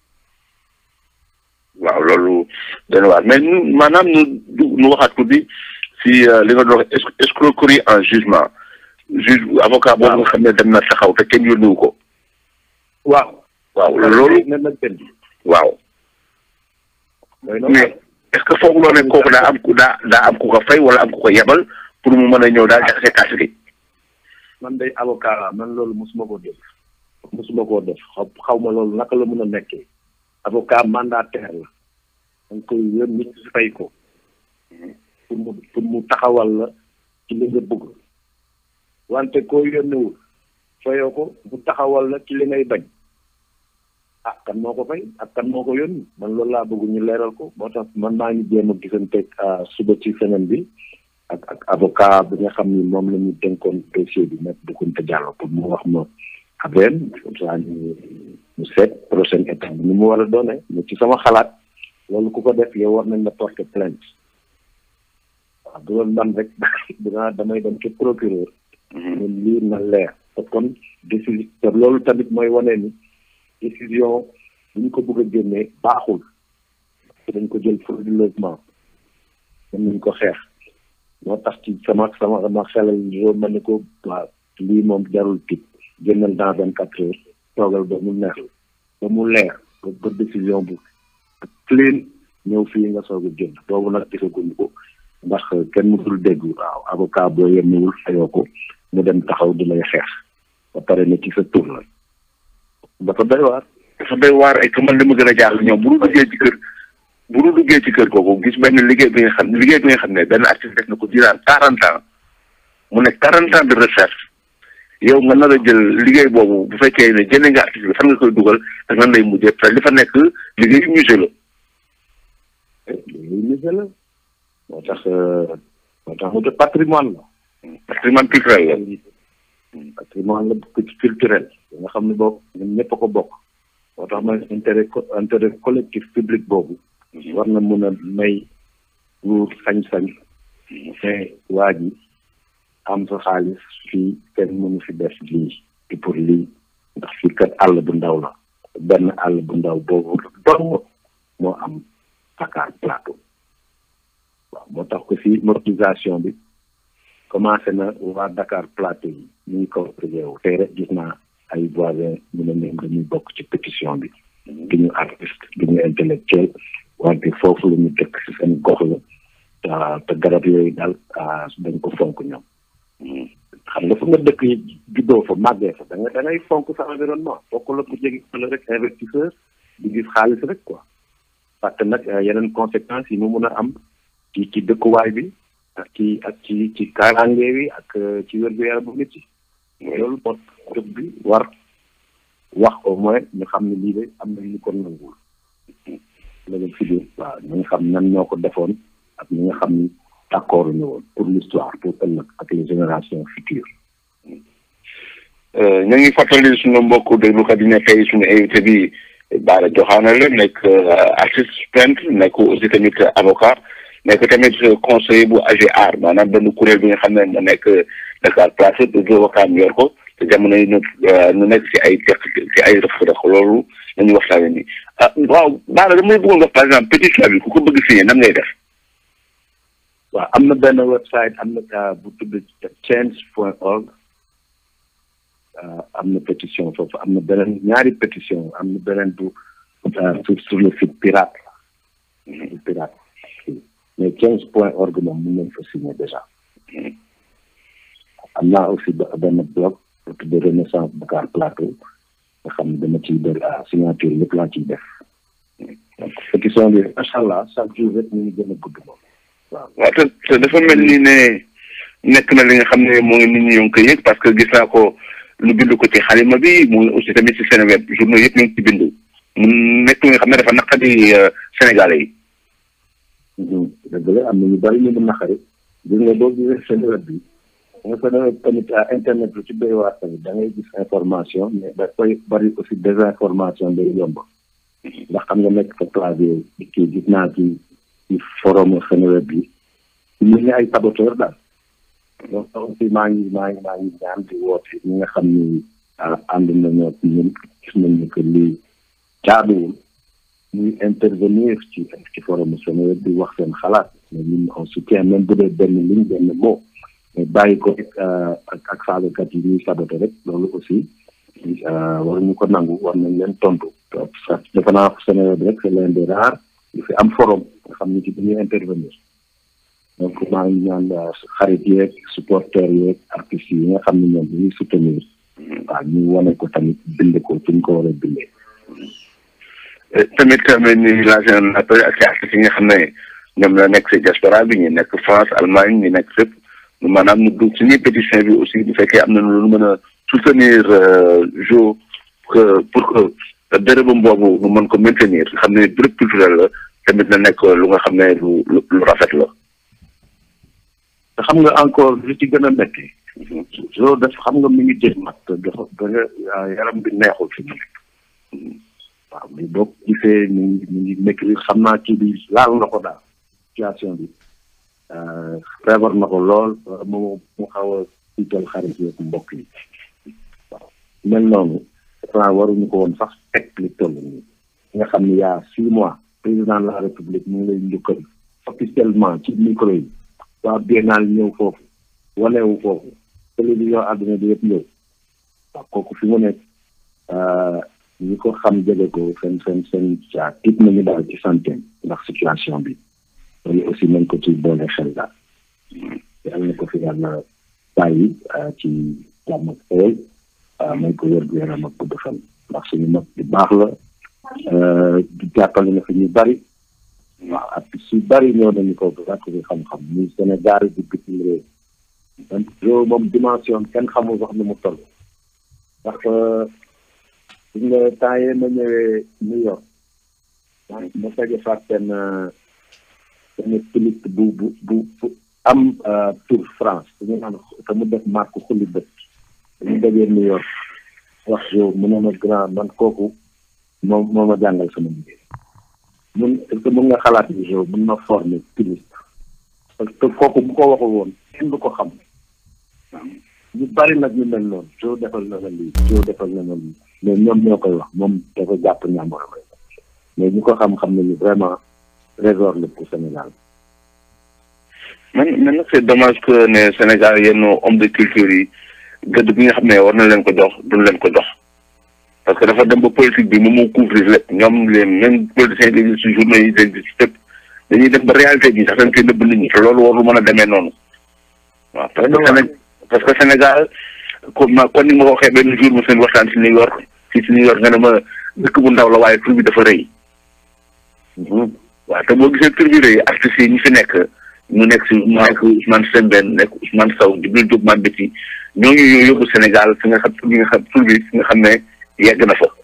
waaw loolu dana waar mais ñu maanaam ñu ñu waxaat ko bi si li nga doon wax escroquerie en jugement juge avocat boobu nga xam ne dem na taxaw te kenn yónniwu ko. waaw. waaw loolu ne nag benn. waaw. mais est-ce que foog loo ne kooku daa am ku daa daa am ku ko fay wala am ku ko yebal pour mu mën a ñëw daal jaxase kaas gi. man day avocat la man loolu mosuma koo def mosuma koo def xaw xaw ma loolu naka la mën a nekkee avocat mandataire la danga koy yón nit si fay ko pour mu pour mu taxawal la ci li nga bëgg wante koo yónniwul fayoo ko mu taxawal la ci li ngay bañ ah kan moo ko fay ak kan moo ko yónni man loolu laa bëgg ñu leeral ko moo tax man maa ngi jéem a gisanteeg suba ci semaine bi ak ak avocat bi nga xam ni moom la ñu dénkoon dossier bi nekk Doucounta Diallo pour mu wax ma affaire comme ça ñu ñu seet prochaine étape bi ni mu war a doone mais ci sama xalaat loolu ku ko def yow war nañ la porter plainte waaw du doon man rek dinaa damay dem ci procureur ñun lii na leer te kon décision te loolu tamit mooy wane ni décision bu ñu ko bëgg a génnee baaxul dañ ko jël frauduleusement mën nañ ko xeex moo tax ci sama sama sama xelal yow ma ne ko waaw lii moom jarul tit génnal dans vingt quatre heures toogal ba mu neex ba mu leer ba ba décision bu clean ñëw fii nga soog a jënd boobu nag gisaguñu ko ndax kenn mësul dégg waaw avocat boo yemewul fayoo ko mu dem taxaw di lay xeex ba pare ne ci sa tur la dafa doy waar dafa doy waar ay que man li ma gën a jaaxle ñoom bu ñu duggee ci kër bu ñu duggee ci kër googu gis benn liggéey bi nga xam liggéey bi nga xam ne benn artiste def na ko durant quarante ans mu nekk quarante ans de recherche yow nga nar a jël liggéey boobu bu fekkee ne jëlee nga artiste bi fan nga koy dugal ak nan lay mujjee parce que li fa nekk liggéeyu musée la. liggéeyu musée la moo tax moo tax mu de patrimoine la. patrimoine culturel la. patrimoine la culturel nga xam ne boobu ñun ñëpp a ko bokk. moo tax man intérêt intérêt collectif public boobu. war na mun a may nguur sañ-sañ. te waa ji am sa xaalis fii kenn mënu fi def lii di pour lii ndax fii kat àll bu ndaw la benn àll bu ndaw boobu dong moo am Dakar Plateau waaw moo tax ko fii mobilisation bi commencé na waa Dakar Plateau yi ñu ngi ko wu tey rek gis naa ay voisins ñu ne ñoom dañuy bokk ci pétition bi du ñu artiste du ñu intellectuel wante foofu la ñu dëkk si seen gox la te garab yooyu daal dañ ko fonk ñoom xam nga fu nga dëkk yi juddoo fa màggee fa da nga da ngay fonk sa environnement fokk la ko jege la rek investisseur di gis xaalis rek quoi parce que nag yeneen conséquences yi mu mun a am ci ci dëkkuwaay bi ak ci ak ci ci kaaraange bi ak ci wér-gu-yaramu nit yi loolu moo dëkk bi war wax au moins ñu xam ne lii de am na ñu ko nanguwul léegi fi biir waaw ñu nga xam nan ñoo ko defoon ak ñi nga xam ni d'accord ñu woon pour l'histoire pour ëllëg ak les générations futures ñu ngi fàttali suñu mbokk déglukat yi ne tey suñu invité bi Bara Diokhane la nekk artiste peintre nekk aussi tamit avocat nekk tamit conseiller bu AGEAR maanaam benn kuréel bi nga xam ne mu nekk Dakar Plateau de avocat yor ko te jamono yi ñu ñu nekk ci ay teq ci ay rëq-rëq loolu la ñuy waxtaanee nii ah waaw Bara damay bëggoon wax par exemple pétition bi ku ko bëgg signé nan ngay def. waaw am na benn website am na bu tudd change point org am na pétition foofu am na beneen ñaari pétition am na beneen bu sur sur le site pirate bu pirate mais change point org moom mun nañ fa signer déjà am naa aussi benn blog bu tudd renaissance Dakar Plateau nga xam ne dama ciy def signature lépp laa ciy def donc pétition bi macha allah chaque jour rek ñu ngi gën a gudd moom waaw waaw te te dafa mel ni ne nekk na li nga xam ne moo ngi nit ñi ñoo ngi koy yëg parce que gis naa ko lu bind ko ci xalima bi mu ngi aussi tamit ci Seneweb journaux yëpp ñu ngi ci bind mu nekk li nga xam ne dafa naqadi Sénégalais yi. dëgg la am na ñu bari ñu mu naqari gis nga boo gisee Seneweb bi nga Seneweb tamit internet lu ci doy waar tamit da ngay gis information mais dafay bari aussi désinformation day yomb ndax xam nga nekk sa clavier kii gis naa ci. ci forum Seneweb bi ñu ngi ay saboteur daal donc aussi maa ngi maa ngi maa ngi ñaan di woote ñi nga xam ni ànd nañoo ñun gis nañ ni que lii jaaduwul ñuy intervenir ci ci forum Seneweb bi wax seen xalaat mais ñun on soutient même bu dee benn ligne benn mot mais bàyyi ko ak ak saagakat yi ñuy saboté rek loolu aussi waruñu ko nangu war nañ leen tontu defe naa Seneweb rek c'est l'un des rares yu fi am forum nga xam ni ci dañuy intervenir donc maa ngi ñaan xarit yeeg supporters yeeg artistes yi nga xam ne ñoom dañuy soutenir waaw ñu wane ko tamit bind ko fi ñu ko war a bindee. tamit tamit ni lancé un appel ak artistes yi nga xam ne ñoom la nekk si diaspora bi ñu nekk France Allemagne ñu nekk fépp maanaam ñu dugg suñuy pétition bi aussi bu fekkee am na lu mën a soutenir jo que pour que dërëbam boobu ñu mën ko maintenir xam ne béréb culturel la tamit na nekk lu nga xam ne lu lu rafet la. te xam nga encore li ci gën a métti. jo def xam nga mi ngi jël mag te dafa da yaram bi neexul fi mu nekk. waaw mais boo gisee mi ngi mi ngi métti xam naa ci bi laal na ko daal situation bi feebar na ko lool mu mu xaw a tiital xarit yi mbokk yi waaw mel noonu dafa waruñu ko woon sax teg li toll nii nga xam ni yaa six mois président de la république mu ngi lay njukkal officiellement ci micro yi waa biennale ñëw foofu wanewu foofu télévision àdduna bi yëpp ñëw waaw kooku fi mu nekk ñi ko xam jege ko seen seen seen caa tiit nañu daal ci santé ndax situation bi loolu aussi nañ ko ci boole xel daal yàlla na ko fi yàlla bàyyi ci jàmm ak xewal may ko wér gu yaram ak gudd fan ndax suñu mag bu baax la di jàppale na fi ñu bari waaw ak su bari ñoo dañu ko gàtt bi xam-xam muy Sénégal di bitim réew man yow moom dimension kenn xamul sax ni mu toll ndax gis nga temps yee ma ñëwee New York ma tege faat benn benn piliste bu bu bu bu am tour France dañu naan te mu def marque xulli bët dañu dajee New York wax yow mu ne ma grand man kooku moom moo ma jàngal sama liggéey mun est-ce que mun nga xalaat ni yow mun na former piliste parce que kooku bu ko waxul woon kenn du ko xam ñu bari nag ñu mel noonu soo defal na la lii soo defal na la lii mais ñoom ñoo koy wax moom dafa jàpp ñàmboram rek mais ñu ko xam-xam nañu vraiment trésor la pour Sénégal man man nag c'est dommage que ne Sénégal yenn homme de culture yi gëdd bi nga xam ne war na leen ko jox duñ leen ko jox parce que dafa dem ba politique bi moom moo couvrir lépp ñoom les mêmes politiciens yi si journaux yi dañ si fépp dañuy def ba réalité bi sax dañ koy nëbb nit ñi te loolu warul mën a demee noonu waaw parce que Séné parce que Sénégal comme ma kon ni ma ko waxee benn jour mu seen waxtaan si New York fii si New York nga ne ma dëkk bu ndaw la waaye tur bi dafa rëy waaw te boo gisee tur bi rëy artistes yi ñi fi nekk ñu nekk si mu nekk Ousmane Sembène nekk Ousmane Sow Djibril Diop Mambéty ñooñu ñoo yóbbu Sénégal fi nga xam tur bi nga xam tur bi fi nga xam ne yegg na fa.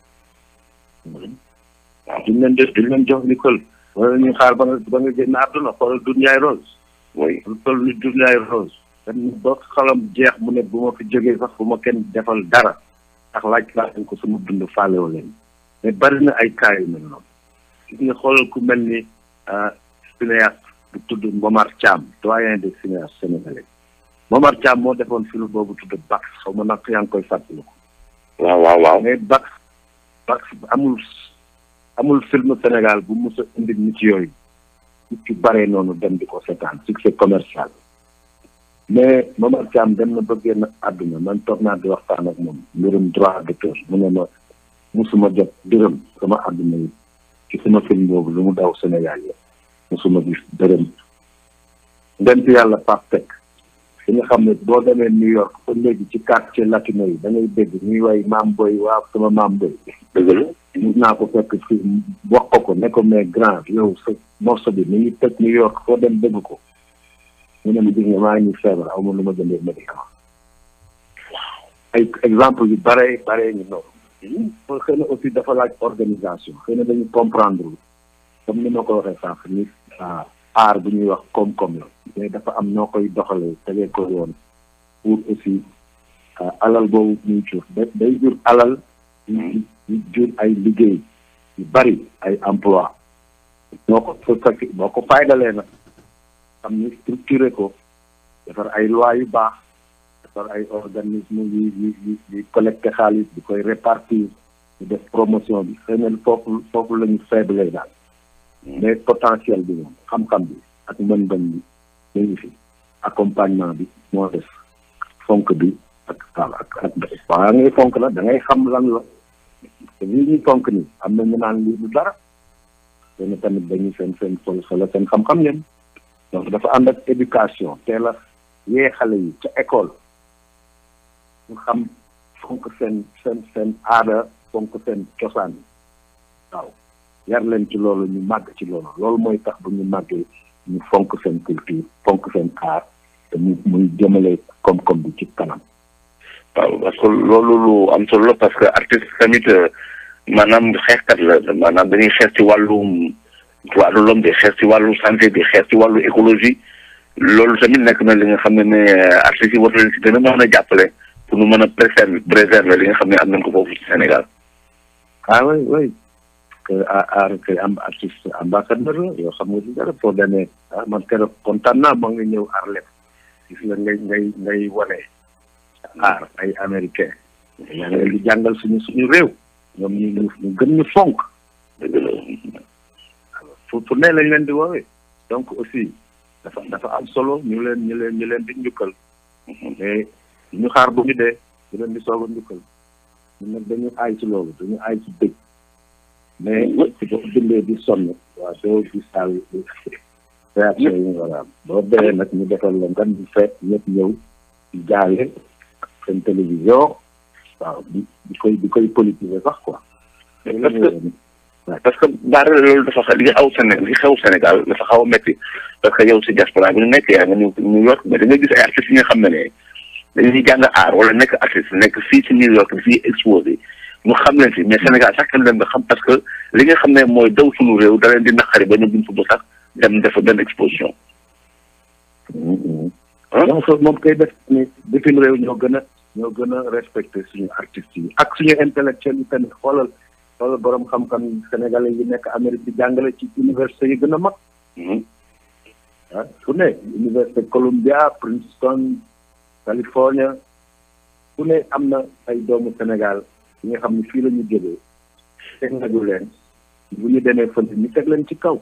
waaw duñ leen def duñ leen jox Nicole wala ñu xaar ba nga ba nga génn àdduna xoolal Dunyaay Rose. oui lu toll ni Dunyaay Rose. dañ ba xalam jeex mu ne bu ma fi jógee sax bu ma kenn defal dara ndax laaj laaj ko sama dund faalewoo leen mais bari na ay cas yu mel noonu. gis nga xoolal ku mel ni cinéaste bu tudd Momar Thiam doyen des cinéastes sénégalais Momar Thiam moo defoon film boobu tudd Bax xaw ma nag yaa ngi koy fàttaliku. waaw waaw waaw. mais Bax Bax amul amul film Sénégal bu mus a indi nit yooyu nit yu bare noonu dem di ko seetaan succès commercial mais Momar Thiam dem na ba génn àdduna man toog naa di waxtaan ak moom mbirum droit d'auteur mu ne ma musuma jot dërëm sama àdduna yi ci sama film boobu lu mu daw Sénégal yi musuma gis dërëm ndent yàlla Pape Seck di nga xam ne boo demee New York ba léegi ci quartier latino yi da ngay dégg ñuy way maam boy waaw sama maam boy dëgg la. mus naa ko fekk fi wax ko ko ne ko mais grand yow sa morceau bi mi ngi tëj New York foo dem dégg ko mu ne ma gis nga maa ngi feebar aw ma lu ma jëndee médicament ay exemple yu bare bare ñu noonu xëy na aussi dafa laaj organisation xëy na dañu comprendre comme ni ma ko waxee sànq ni aar bu ñuy wax koom-koom la mais dafa am noo koy doxalee tegee ko yoon pour aussi alal boobu muy jur da day jur alal yu jur ay liggéey yu bari ay emploi boo ko fa fekk boo ko faydalee nag xam ni structuré ko defar ay loi yu baax defar ay organisme yu yu yu yu collecté xaalis di koy répartir di def promotion bi xëy na foofu foofu la ñu faible daal mais potentiel bi moom xam-xam bi ak mën-mën bi ñu ngi fi accompagnement bi moo def fonk bi ak ak ak waa ngay fonk la da ngay xam lan la te lii ñuy fonk nii am na ñu naan lii du dara te ne tamit dañuy seen seen sol solo seen xam-xam yéen donc dafa ànd ak éducation teel a yee xale yi ca école ñu xam fonk seen seen seen aada fonk seen cosaan waaw yar leen ci loolu ñu màgg ci loolu loolu mooy tax bu ñu màggee ñu fonk seen culture fonk seen aar te mu muy jëmale koom-koom bi ci kanam. waaw parce que loolu lu am solo la parce que artiste tamit maanaam xeexkat la maanaam dañuy xeex ci wàllum droit de l'homme di xeex ci wàllu santé di xeex ci wàllu écologie loolu tamit nekk na li nga xam ne ne artistes yi war leen ci gën a mën a jàppale pour nu mën a préserver préserver li nga xam ne am nañ ko foofu ci Sénégal. ah oui oui que aar kay am artiste ambassadeur la yoo xam nga ci dara foo demee ah man keroog kontaan naa ma nga ñëw Harlem gis nga ngay ngay ngay wane aar ay américain yaa ngi leen di jàngal suñu suñu réew ñoom ñu ñu ñu gën ñu fonk dëgg la. fu fu ne lañ leen di woowee donc aussi dafa dafa am solo ñu leen ñu leen ñu leen di njukkal mais ñu xaar bu ñu dee ñu leen di soog a njukkal ñun nag dañu aay ci loolu dañu aay ci dëgg mais boo bindee di sonn waaw doo gis daal réaction yi nga war a am boo dee nag ñu defal la ngan di feet ñëpp ñëw di jaale seen télévision waaw di di koy di koy politiser sax quoi parce que parce que baara loolu dafa xa li xaw Sénégal li xew Sénégal dafa xaw a métti parce que yow si diaspora bi ñu nekk yaa nga ñëw New York mais da nga gis ay artistes yi nga xam ne ne dañuy jàng aar wala nekk artiste nekk fii si New York fii exposé ñu xam leen fi mais Sénégal sax kenn leen nga xam parce que li nga xam ne mooy daw suñu réew da leen di naqari ba ñu buñ fa bu sax dem def benn exposition. donc moom koy def ni bitim réew ñoo gën a ñoo gën a respecté suñu artistes yi ak suñu intellectuels yi tamit xoolal xoolal borom xam-xam sénégalais yi nekk Amérique di jàngale ci université yi gën a mag. ah fu ne université Columbia Princeton California fu ne am na ay doomu Sénégal yi nga xam ne fii la ñu jógee teg nañu leen bu ñu demee fële ñu teg leen ci kaw.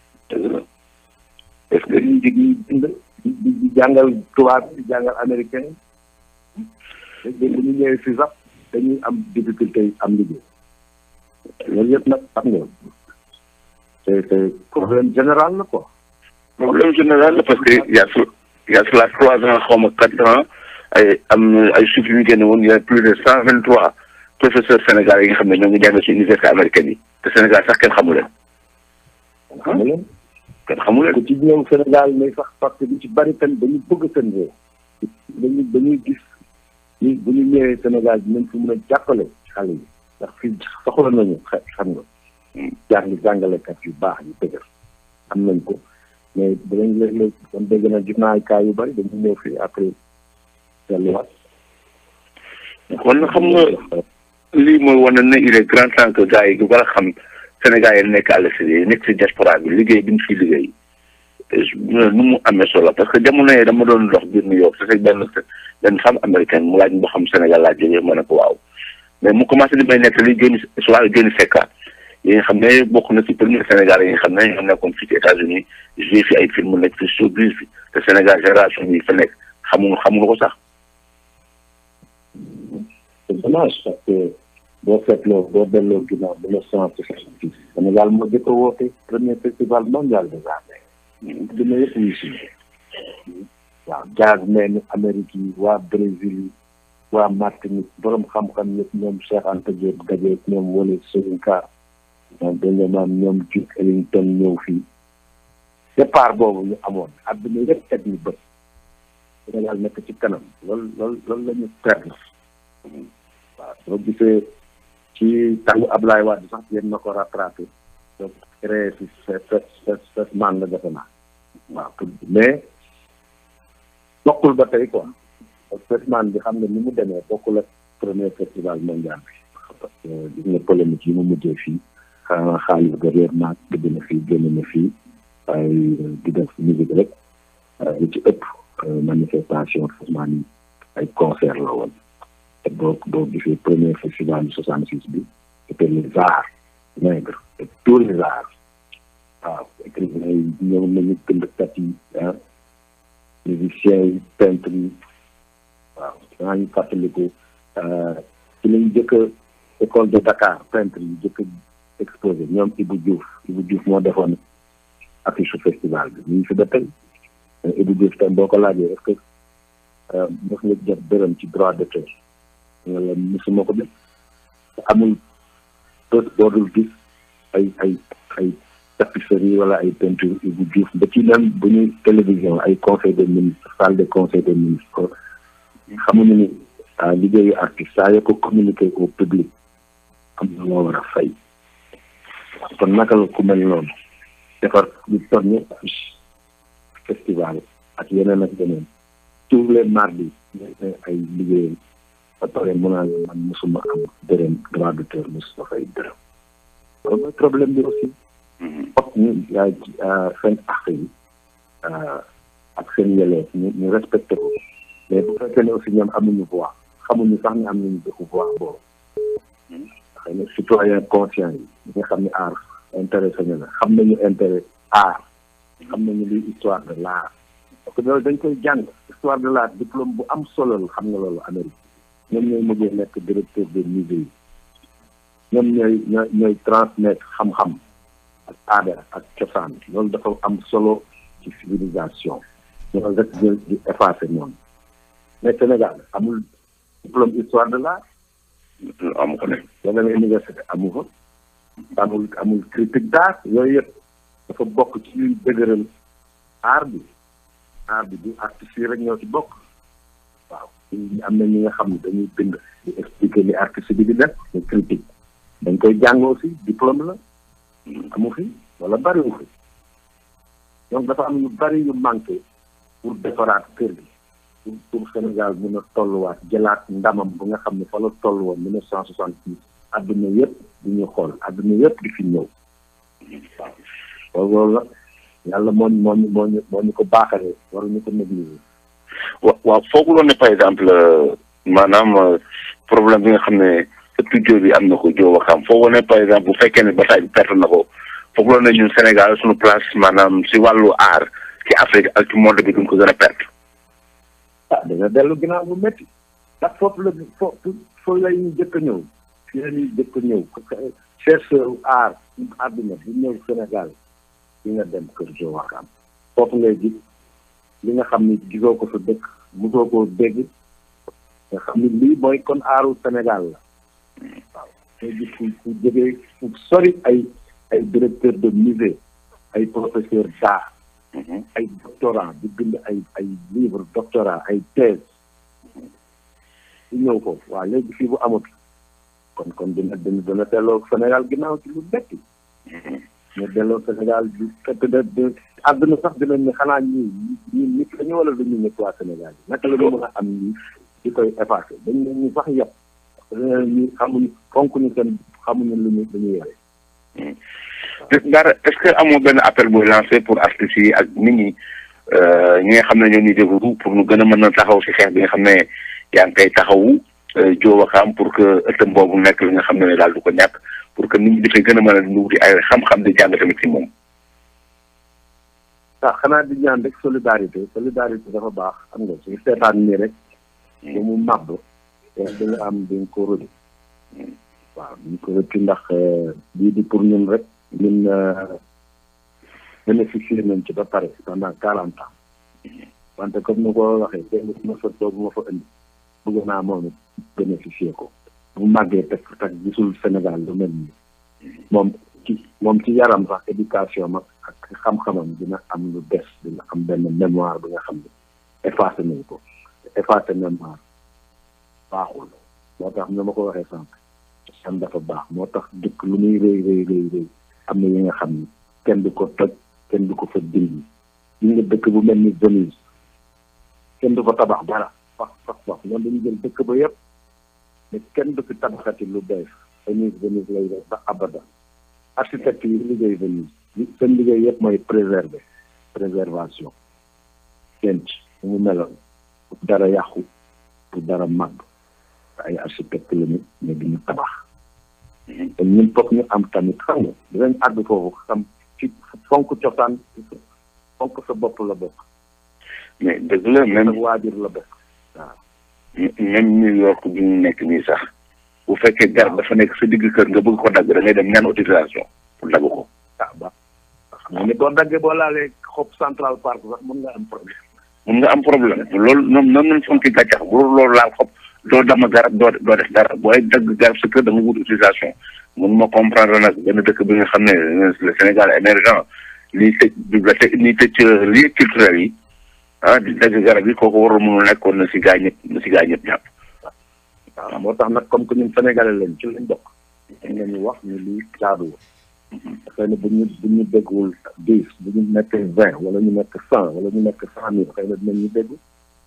est-ce que ñu jig ñuy bind di di jàngal tubaab di jàngal américain yi bu ñu ñëwee fii sax dañuy am difficulté yi am liggéey loolu yëpp nag xam nga c'est c'est problème général la quoi. problème général la parce que y a y a cela trois ans xaw ma quatre ans ay am ay chiffres yu ñu génne woon y a plus de cent vingt trois professeurs sénégalais yi nga xam ne ñoo ngi jàng ci université américaine yi te Sénégal sax kenn xamu leen. xamu leen. kenn xamu leen. ku ci ñëw Sénégal mais sax parce que ñu ci bari tamit dañu bëgg seen réew. dañuy dañuy gis ni bu ñu ñëwee Sénégal dinañ fi mën a jàppale xale yi ndax fii soxla nañu xam nga. jàng jàngalekat yu baax yu dëgër am nañ ko. mais dinañ léeg-léeg kon dégg na gis naa ay cas yu bëri dañu ñëw fii après delluwaat. kon xam nga lii mooy wane ne il est grand temps que gars yi war a xam Sénégal yi nekk à l'extérieur nekk si diaspora bi liggéey bi ñu fiy liggéey nu mu amee solo parce que jamono yi dama doon dox biir New York c'est benn benn femme américaine mu laaj boo xam Sénégal laa jógee ma ne ko waaw mais mu commencé di may nekk li génn si wàllu génn sekka yi nga xam ne bokk na ci premier Sénégal yi nga xam ne ñoo nekkoon fii ci États-Unis joué fi ay film nekk fi showbiz bi te Sénégal génération yi fa nekk xamuñu xamuñu ko sax. c'est dommage parce que boo seetloo boo delloo ginnaaw ba le cent soixante-dix Sénégal moo jëkk a woote premier festival mondial des arts dina yëpp wuy si waaw jazz men Amérique yi waa Brésil yi waa Martinique borom xam-xam yëpp ñoom Cheikh Anta Diop Gajeek ñoom Wole Soyinka ñoom dañu maam ñoom Duke Ellington ñëw fii départ boobu ñu amoon àdduna yëpp teg ñu bët Sénégal nekk ci kanam loolu loolu loolu la ñu perdre waaw soo gisee ci tàngu Ablaye Wade sax yéen na ko rattrapé donc créé fi fet fet fet man la defe naa waaw mais bokkul ba tey quoi parce que festival bi xam nga ni mu demee bokkul ak premier festival mondial bi parce que gis nga polémique yi mu mujjee fii xanaa xaalis ba réer naag dëgg na fii génn na fii ay di def musique rek li ci ëpp manifestation festival yi ay concert la woon te boo boo gisee premier festival bi soixante six bi c'était les arts nègres et tous les arts waaw écrivains yi ñëw nañu bindkat yi ah musiciens yi peintres yi waaw maa ngi fàttaliku ci lañ jëkk école de Dakar peintre yi jëkk exposé ñoom Ibou Diouf Ibou Diouf moo defoon affiche festival bi ñu ngi fi ba tey Ibou Diouf tam boo ko laajee est-ce que mos nga jot dërëm ci droit d'auteur nga la mosuma ko def amul bés boo dul gis ay ay ay tapisserie wala ay peinture Ibou Diouf ba ci même bu ñuy télévision ay conseil des ministres salle de conseil des ministres xamuñu ni liggéeyu artiste saa yoo ko communiquer au public am na loo war a fay kon naka la ku mel noonu defar lu toll ni festival ak yeneen ak yeneen tous les mardis ay liggéeyam ba pare mu naan man mosuma am dërëm droit d'auteur mosuma fay dërëm loolu mooy problème bi aussi fokk ñu seen àq yi ak seen yeleef ñu ñu respecté ko mais bu fekkee ne aussi ñoom amuñu voix xamuñu sax ne am nañu dëkku voix boobu xëy na citoyen conscient yi ñi nga xam ne art intéressé ñu la xam nañu intérêt art xam nañu luy histoire de l'art parce que loolu dañ koy jàng histoire de l'art diplôme bu am solo la xam nga loolu Amérique ñoom ñooy mujjee nekk directeur des musées yi ñoom ñooy ñooy ñooy transmettre xam-xam ak aada ak cosaan loolu dafa am solo ci civilisation ñoo rek jël di effacer noonu mais Sénégal amul diplôme histoire de l'art amu ko ne yeneen université amu fa amul amul critique d'art yooyu yëpp dafa bokk ci luy dëgëral art bi art bi du artistes yi rek ñoo ci bokk waaw am na ñi nga xam ne dañuy bind di expliquer li artiste bi di def ñu critique dañ koy jàng aussi diplôme la amu fi wala bariwu fi donc dafa am yu bari yu manqué pour defaraat kër gi pour pour Sénégal mën a tolluwaat jëlaat ndamam bu nga xam ne fa la toll woon mille neuf cent soixante six adduna yëpp di ñu xool adduna yëpp di fi ñëw waaw loolu la yàlla moo moo ñu moo ñu moo ñu ko baaxalee waruñu ko négliger wa waaw fooguloon ne par exemple maanaam problème bi nga xam ne studio bi am na ko joo waxam fooguloon ne par exemple bu fekkee ne bataille bi perte na ko fooguloon ne ñun Sénégal suñu place maanaam si wàllu art ci Afrique ak ci monde bi duñ ko gën a perte. ah dina dellu ginnaaw bu métti ndax foofu la foofu foofu la ñuy jëkk a ñëw fii la ñuy jëkk a ñëw chercheur art àdduna bu ñëw Sénégal di nga dem kër joo waxam foofu ngay gis li nga xam ni gisoo ko sa dëkk mosoo koo dégg nga xam ni lii mooy kon aaru Sénégal la waaw ngay gis fu fu jógee fu sori ay ay directeur de musée ay professeur d'art ay doctorat di bind ay ay livre doctorat ay thèse di ñëw foofu waaw léegi fii bu amut kon kon dina dina dina delloo Sénégal ginnaaw ci lu betti ñu delloo Sénégal du fekk de de àdduna sax dinañ ne xanaa ñii ñii nit la ñu wala dañu nit waa Sénégal yi naka la ñu mën a am ñi di koy effacé dañ ne ñu sax yëpp parce que ñu xamuñu fonk ñu seen xamuñu lu ñu lu ñu yore dara est-ce que amoo benn appel booy lancé pour artistes yi ak nit ñi ñi nga xam ne ñoo ñuy déglu pour ñu gën a mën a taxaw si xeex bi nga xam ne yaa ngi koy taxawu joo waxam pour que ëttam boobu nekk li nga xam ne daal du ko ñàkk pour que nit ñi dafay gën a mën a wuti ay xam-xam di jàng tamit si moom. ah xanaa di ñaan rek solidarité solidarité dafa baax xam nga suñu seetaan nii rek. ba mu màbb. te di nga am di nga ko rëdd. waaw di nga ko rëdd ndax lii di pour ñun rek. ñun bénéficier nañ ci ba pare pendant quarante ans. wante comme ni ko waxee démb ma fa toog ma fa indi. bëgg naa moom it bénéficier ko. bu màggee teg teg gisul Sénégal lu mel nii. moom ci moom ci yaram sax éducation ma ak xam-xamam dina am lu des dina am benn mémoire bi nga xam ne effacé nañ ko effacé mémoire baaxul moo tax ni ma ko waxee sànq san dafa baax moo tax dëkk lu muy rëy rëy rëy rëy am na yi nga xam ni kenn du ko toj kenn du ko fa dindi yi nga dëkk bu mel ni Venise kenn du fa tabax dara fax fax fax ñoom dañu jël dëkk ba yëpp mais kenn du fi tabaxati lu bees Venise Venise lay def ba abada architecte yi liggéey Venise seen liggéey yëpp mooy préserver préservation denc mu meloon pour dara yàqu pour dara màgg ay architecte la ñu mais duñu tabax te ñun foog ñu am tamit xam nga dinañ àgg foofu xam ci fonk cosaan fonk sa bopp la bokk mais dëgg la même sa waajur la bokk waaw même New York bi ñu nekk nii sax bu fekkee garab dafa nekk sa digg kër nga bëgg ko dagg da ngay dem ñaan autorisation pour dagg ko. ah ba xam nga ni boo daggee boo laalee xob central park sax mën nga am problème. mun nga am problème loolu ñoom noonu lañ fonki gàncax bu loolu laal xob doo dama garab doo doo def dara booy dagg garab sa kër da nga wut autorisation mun ma comprendre nag benn dëkk bi nga xam ne le Sénégal émergent liy tëj bibliothèque liy tëj lieux culturels yi ah di dagg garab yi kooku warul mënul nekkoon na si gaa ñëpp na si gaa ñëpp jàpp. waaw moo tax nag comme que ñun sénégalais lañ ci lañ bokk. dañ leen ñu wax ni lii jaaduwul. xëy na bu ñu bu ñu déggul dix bu ñu nekk vingt wala ñu nekk cent wala ñu nekk cent mille xëy na dinañ ñu dégg.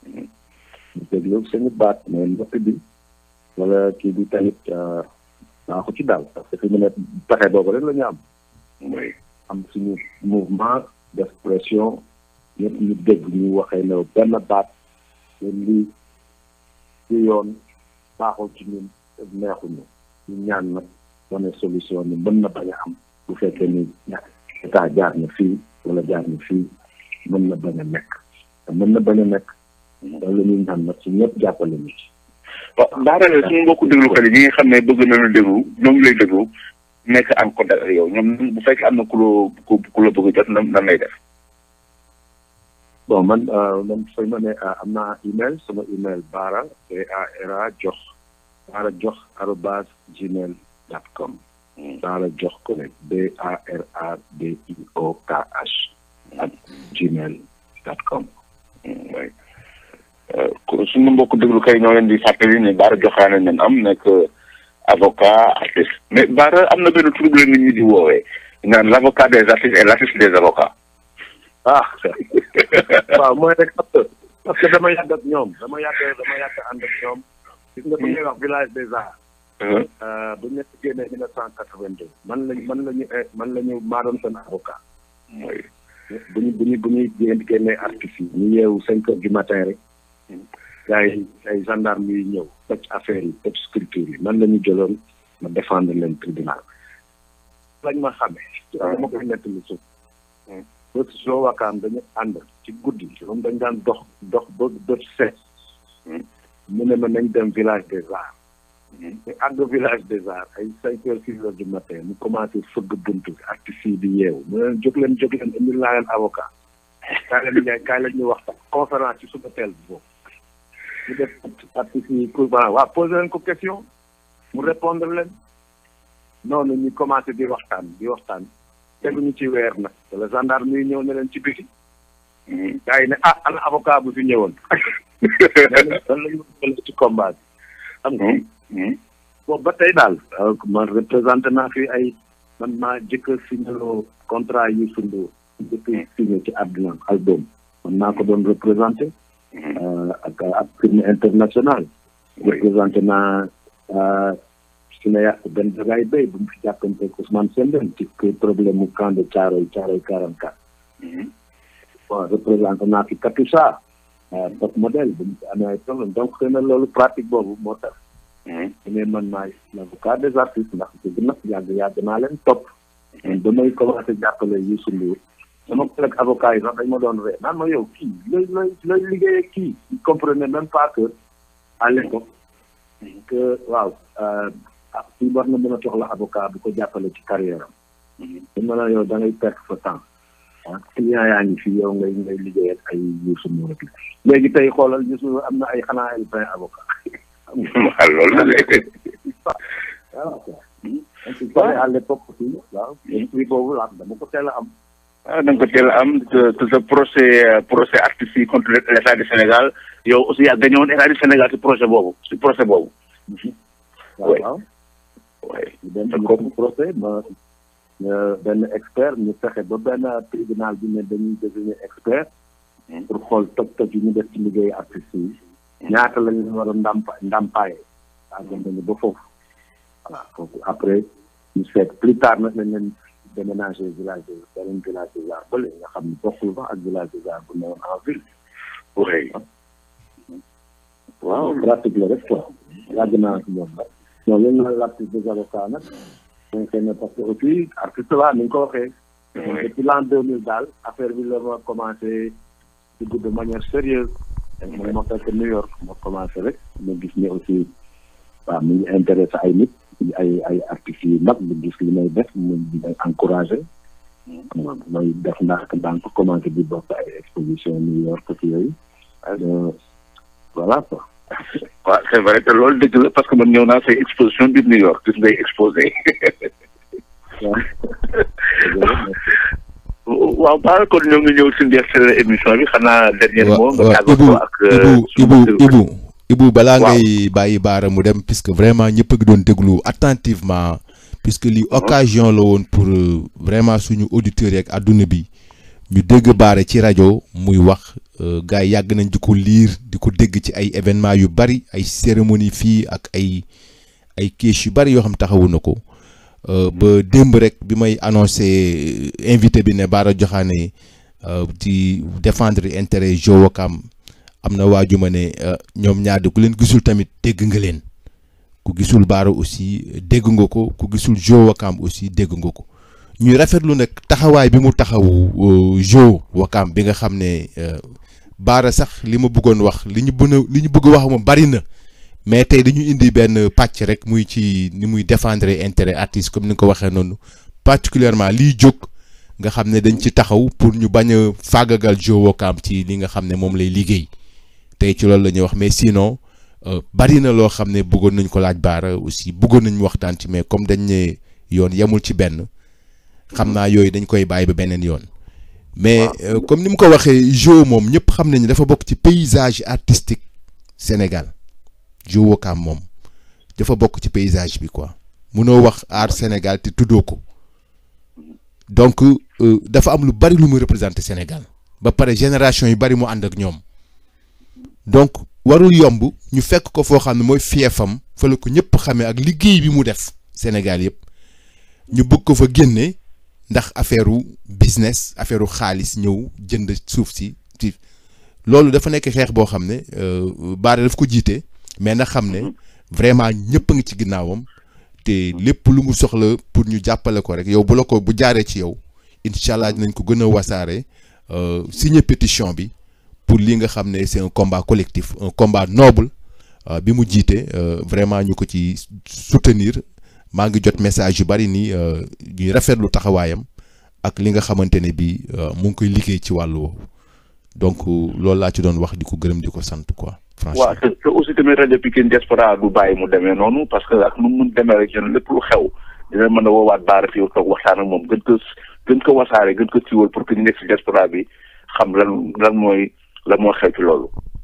ñu déglu suñu baat mais mbokk bi wala kii bi tamit baaxu ci daal parce que fi mu ne pexe boobu rek la ñu am. oui am suñu mouvement d'expression ñëpp ñu dégg ñu waxee ne benn baat lii ci yoon baaxul ci ñun neexuñu ñu ñaan nag wane solution ni mën na bañ a am bu fekkee ni état jaar na fii wala jaar na fii mën na bañ a nekk te mën na bañ a nekk loolu la ñuy ñaan nag ci ñëpp jàppale ñu ci waaw daanaka suñu mbokku déglukat yi ñi nga xam ne bëgg nañu déglu ñoo ngi lay déglu nekk en contact ak yow ñoom bu fekkee am na ku la ku la bëgg a jot nan nan lay def. bon man man sooy ma ne am naa email sama email baara b a r a jox baara jox arobase gmail dot com Bara jox ko ne B A R A D I O K H at gmail dot com oui suñu mbokk déglu kay ñoo leen di fàttali ne Bara Joxaane nen am nekk avocat artiste mais Bara am na benn tur bu leen nit ñi di woowee naan l' avocat des artistes et l' artiste des avocats. ah waaw mooy rek parce que dama yàgg ak ñoom dama yàgg dama yàgg ànd ak ñoom gis nga bu ñuy wax village des arts bu ñu nekk génnee mille neuf cent quatre-vingt-deux man lañ man lañu man la ñu maa doon seen avocat bu ñu bu ñu bu ñuy génnee artistes yi ñu yeewu cinq heures du matin rek gars yi ay gendarme yi ñëw toj affaire yi toj sculpture yi man la ñu jëloon ma défendre leen tribunal lañ ma xamee dama koy nettali suuf ba soo wakaam dañu ànd ci guddi moom dañ daan dox dox ba bët set mu ne ma nañ dem village des arts te àgg village des arts ay cinq heures six heures du matin mu commencé fëgg buntu bi artistes yi di yeewu mu ne leen jóg leen jóg leen indil naa leen avocat kaay leen ñaay kaay leen ñu waxtaan conférence ci suba teel bi boobu ñu def artistes yi pour waa posé leen ko question mu répondre leen noonu ñu commencé di waxtaan di waxtaan teguñu ci weer nag wala gendarme yi ñëw ne leen ci biti gars yi ne ah ana avocat bu fi ñëwoon dan lañu jël ci combat bi xam nga boobu ba tey daal man représenté naa fi ay man maa jëkk a signaloo contrat yu sundu jëkk signé ci àdduna album man maa ko doon représenté ak ak firme international représenté naa cinéaste benn dagaay béy bu mu fi jàppante ak Ousmane Sembène ci problème mu camp de Thiaroye Thiaroye quarante quatre bon représenté naa fi Katusha top modèle bu mu fi amee ay problème donc xëy na loolu pratique boobu moo tax mais man maay l'avocat des artistes ndax dëgg nag yàgg yàgg naa leen topp man ba may commencé jàppale Youssou Ndour sama collègue avocat yi sax dañ ma doon ree naan ma yow kii looy looy looy liggéeyee kii il comprenait même pas que à l'époque que waaw ah fii war na mën a soxla avocat bu ko jàppale ci carrière am. te ma la yow da ngay perte sa temps ah client yaa ngi fi yow ngay ngay liggéey ak ay Youssou Ndour rek léegi tey xoolal Youssou am na ay xanaa ay vingt avocat. waaw loolu la léegi. waaw waaw. à l'époque aussi waaw. esprit boobu la dama ko teel a am. ah da nga ko teel a am te sa procès procès artistes yi contre l'état du Sénégal yow aussi yaa gagné woon état du Sénégal ci projet boobu ci procès boobu. waaw waaw. oui ñu dem ñu procès ma benn expert ñu fexe ba benn tribunal bi ne dañuy désigner expert. pour xool toj toj yi ñu def ci liggéeyu artistes yi. ñaata la ñu war a ndàmpa ndàmpaaye. ah dem nañu ba foofu. voilà foofu après ñu seet plus tard nag lañ leen déménager village de beneen village des arts bële nga xam ne bokkul ba ak village des arts bu newoon en ville. oui. waaw pratique la rek quoi. yàgg naa ak ñoom nag. non yéen a l'artiste des avocats nag. donc xëy na parce que aussi artiste la ni nga ko waxee. depuis l'an deux mille daal affaire bi la ma commencé dugg de manière sérieuse man ma fekk New York ma commencé rek ma gis ne aussi waaw mu ngi intéressé ay nit ay ay artistes yu mag bu gis li may def mu di may encouragé xam nga may def ndànk ndànk commencé di bokk ay exposition New York ak yooyu voilà quoi waaw c'est vrai que loolu dëgg la parce que man ñëw naa say exposition biir New York gis ngay exposé waaw Bara kon ñoo ngi ñëw si ndeexteel émission bi xanaa dernier mot nga tàggatoo ak Ibu Ibu Ibu balaa ngay bàyyi Bara mu dem puisque vraiment ñëpp a ngi doon déglu attentivement puisque li occasion la woon pour vraiment suñu auditeurs yeeg àdduna bi ñu dégg Bara ci rajo muy wax gars yi yàgg nañ di ko liir di ko dégg ci ay événements yu bari ay cérémonie fii ak ay ay quiche yu bari yoo xam taxawu na ko ba démb rek bi may annoncé invité bi ne Bara Diokhane ci défendre intérêt Jo Wakam am na waaju ma ne ñoom ñaar ku leen gisul tamit dégg nga leen ku gisul Bara aussi dégg nga ko ku gisul Jo Wakam aussi dégg nga ko ñuy rafetlu nag taxawaay bi mu taxawu Jo Wakam bi nga xam ne Bara sax li ma bëggoon wax li ñu bën a li ñu bëgg wax moom bari na mais tey dañu indi benn pàcc rek muy ci ni muy défendre intérêt artiste comme ni nga ko waxee noonu particulièrement liy jóg nga xam ne dañ ci taxaw pour ñu bañ a faagagal Jo Wakam ci li nga xam ne moom lay liggéey tey ci loolu la ñuy wax mais sinon bari na loo xam ne bëggoon nañ ko laaj Bara aussi bëggoon nañ waxtaan ci mais comme dañ ne yoon yemul ci benn xam naa yooyu dañ koy bàyyi ba beneen yoon mais comme ni mu ko waxee Jo moom ñëpp xam nañu dafa bokk ci paysage artistique Sénégal Jo Wakaam moom dafa bokk ci paysage bi quoi munoo wax art Sénégal te tuddoo ko donc dafa am lu bari lu mu représenter Sénégal ba pare génération yu bari mu ànd ak ñoom donc warul yomb ñu fekk ko foo xam ne mooy fiefam fa la ko ñëpp xamee ak liggéey bi mu def Sénégal yëpp ñu bëgg ko fa génne ndax affaire business affaire xaalis ñëw jënd suuf si ci loolu dafa nekk xeex boo xam ne Bara daf ko jiite mais na xam ne vraiment ñëpp a ngi ci ginnaawam te lépp lu mu soxla pour ñu jàppale ko rek yow bu la ko bu jaaree ci yow incha allah dinañ ko gën a wasaare signer pétition bi pour li nga xam ne c'est un combat collectif un combat noble bi mu jiite vraiment ñu ko ci soutenir maa ngi jot message yu bari nii ñuy rafetlu taxawaayam ak li nga xamante ne bi mu ngi koy liggéey ci wàllu woowu donc loolu laa ci doon wax di ko gërëm di ko sant quoi. franchement waaw te te aussi tamit rajo Pikine diaspora du bàyyi mu demee noonu parce que ak nu mu mun demee rek lépp lu xew dina mën a woowaat Bara fii toog waxtaan ak moom gën ko gën ko wasaare gën ko siiwal pour que ñu nekk si diaspora bi xam lan lan mooy lan moo xew ci loolu.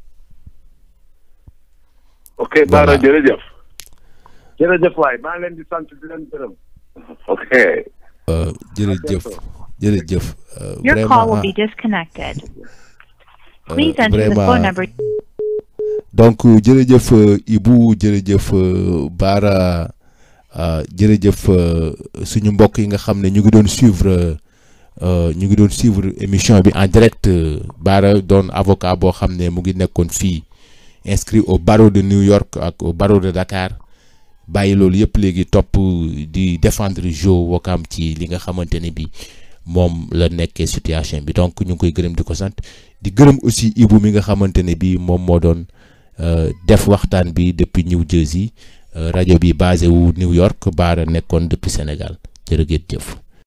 ok Bara jërëjëf. jërëjëf waay maa leen di sant di leen gërëm. ok. jërëjëf jërëjëf. Your call will be disconnected. Please enter the phone number. donc jërëjëf Ibou jërëjëf Bara jërëjëf suñu mbokk yi nga xam ne ñu ngi doon suivre ñu ngi doon suivre émission bi en direct Bara doon avocat boo xam ne mu ngi nekkoon fii inscrit au barreau de New York ak au barreau de Dakar bàyyi loolu yëpp léegi topp di défendre Jo Wakaam ci li nga xamante ne bi moom la nekkee situation bi donc ñu ngi koy gërëm di ko sant di gërëm aussi Ibou mi nga xamante ne bi moom moo doon def waxtaan bi depuis New Jersey rajo bi basé wu New York Bara nekkoon depuis Sénégal jërë ngeen jëf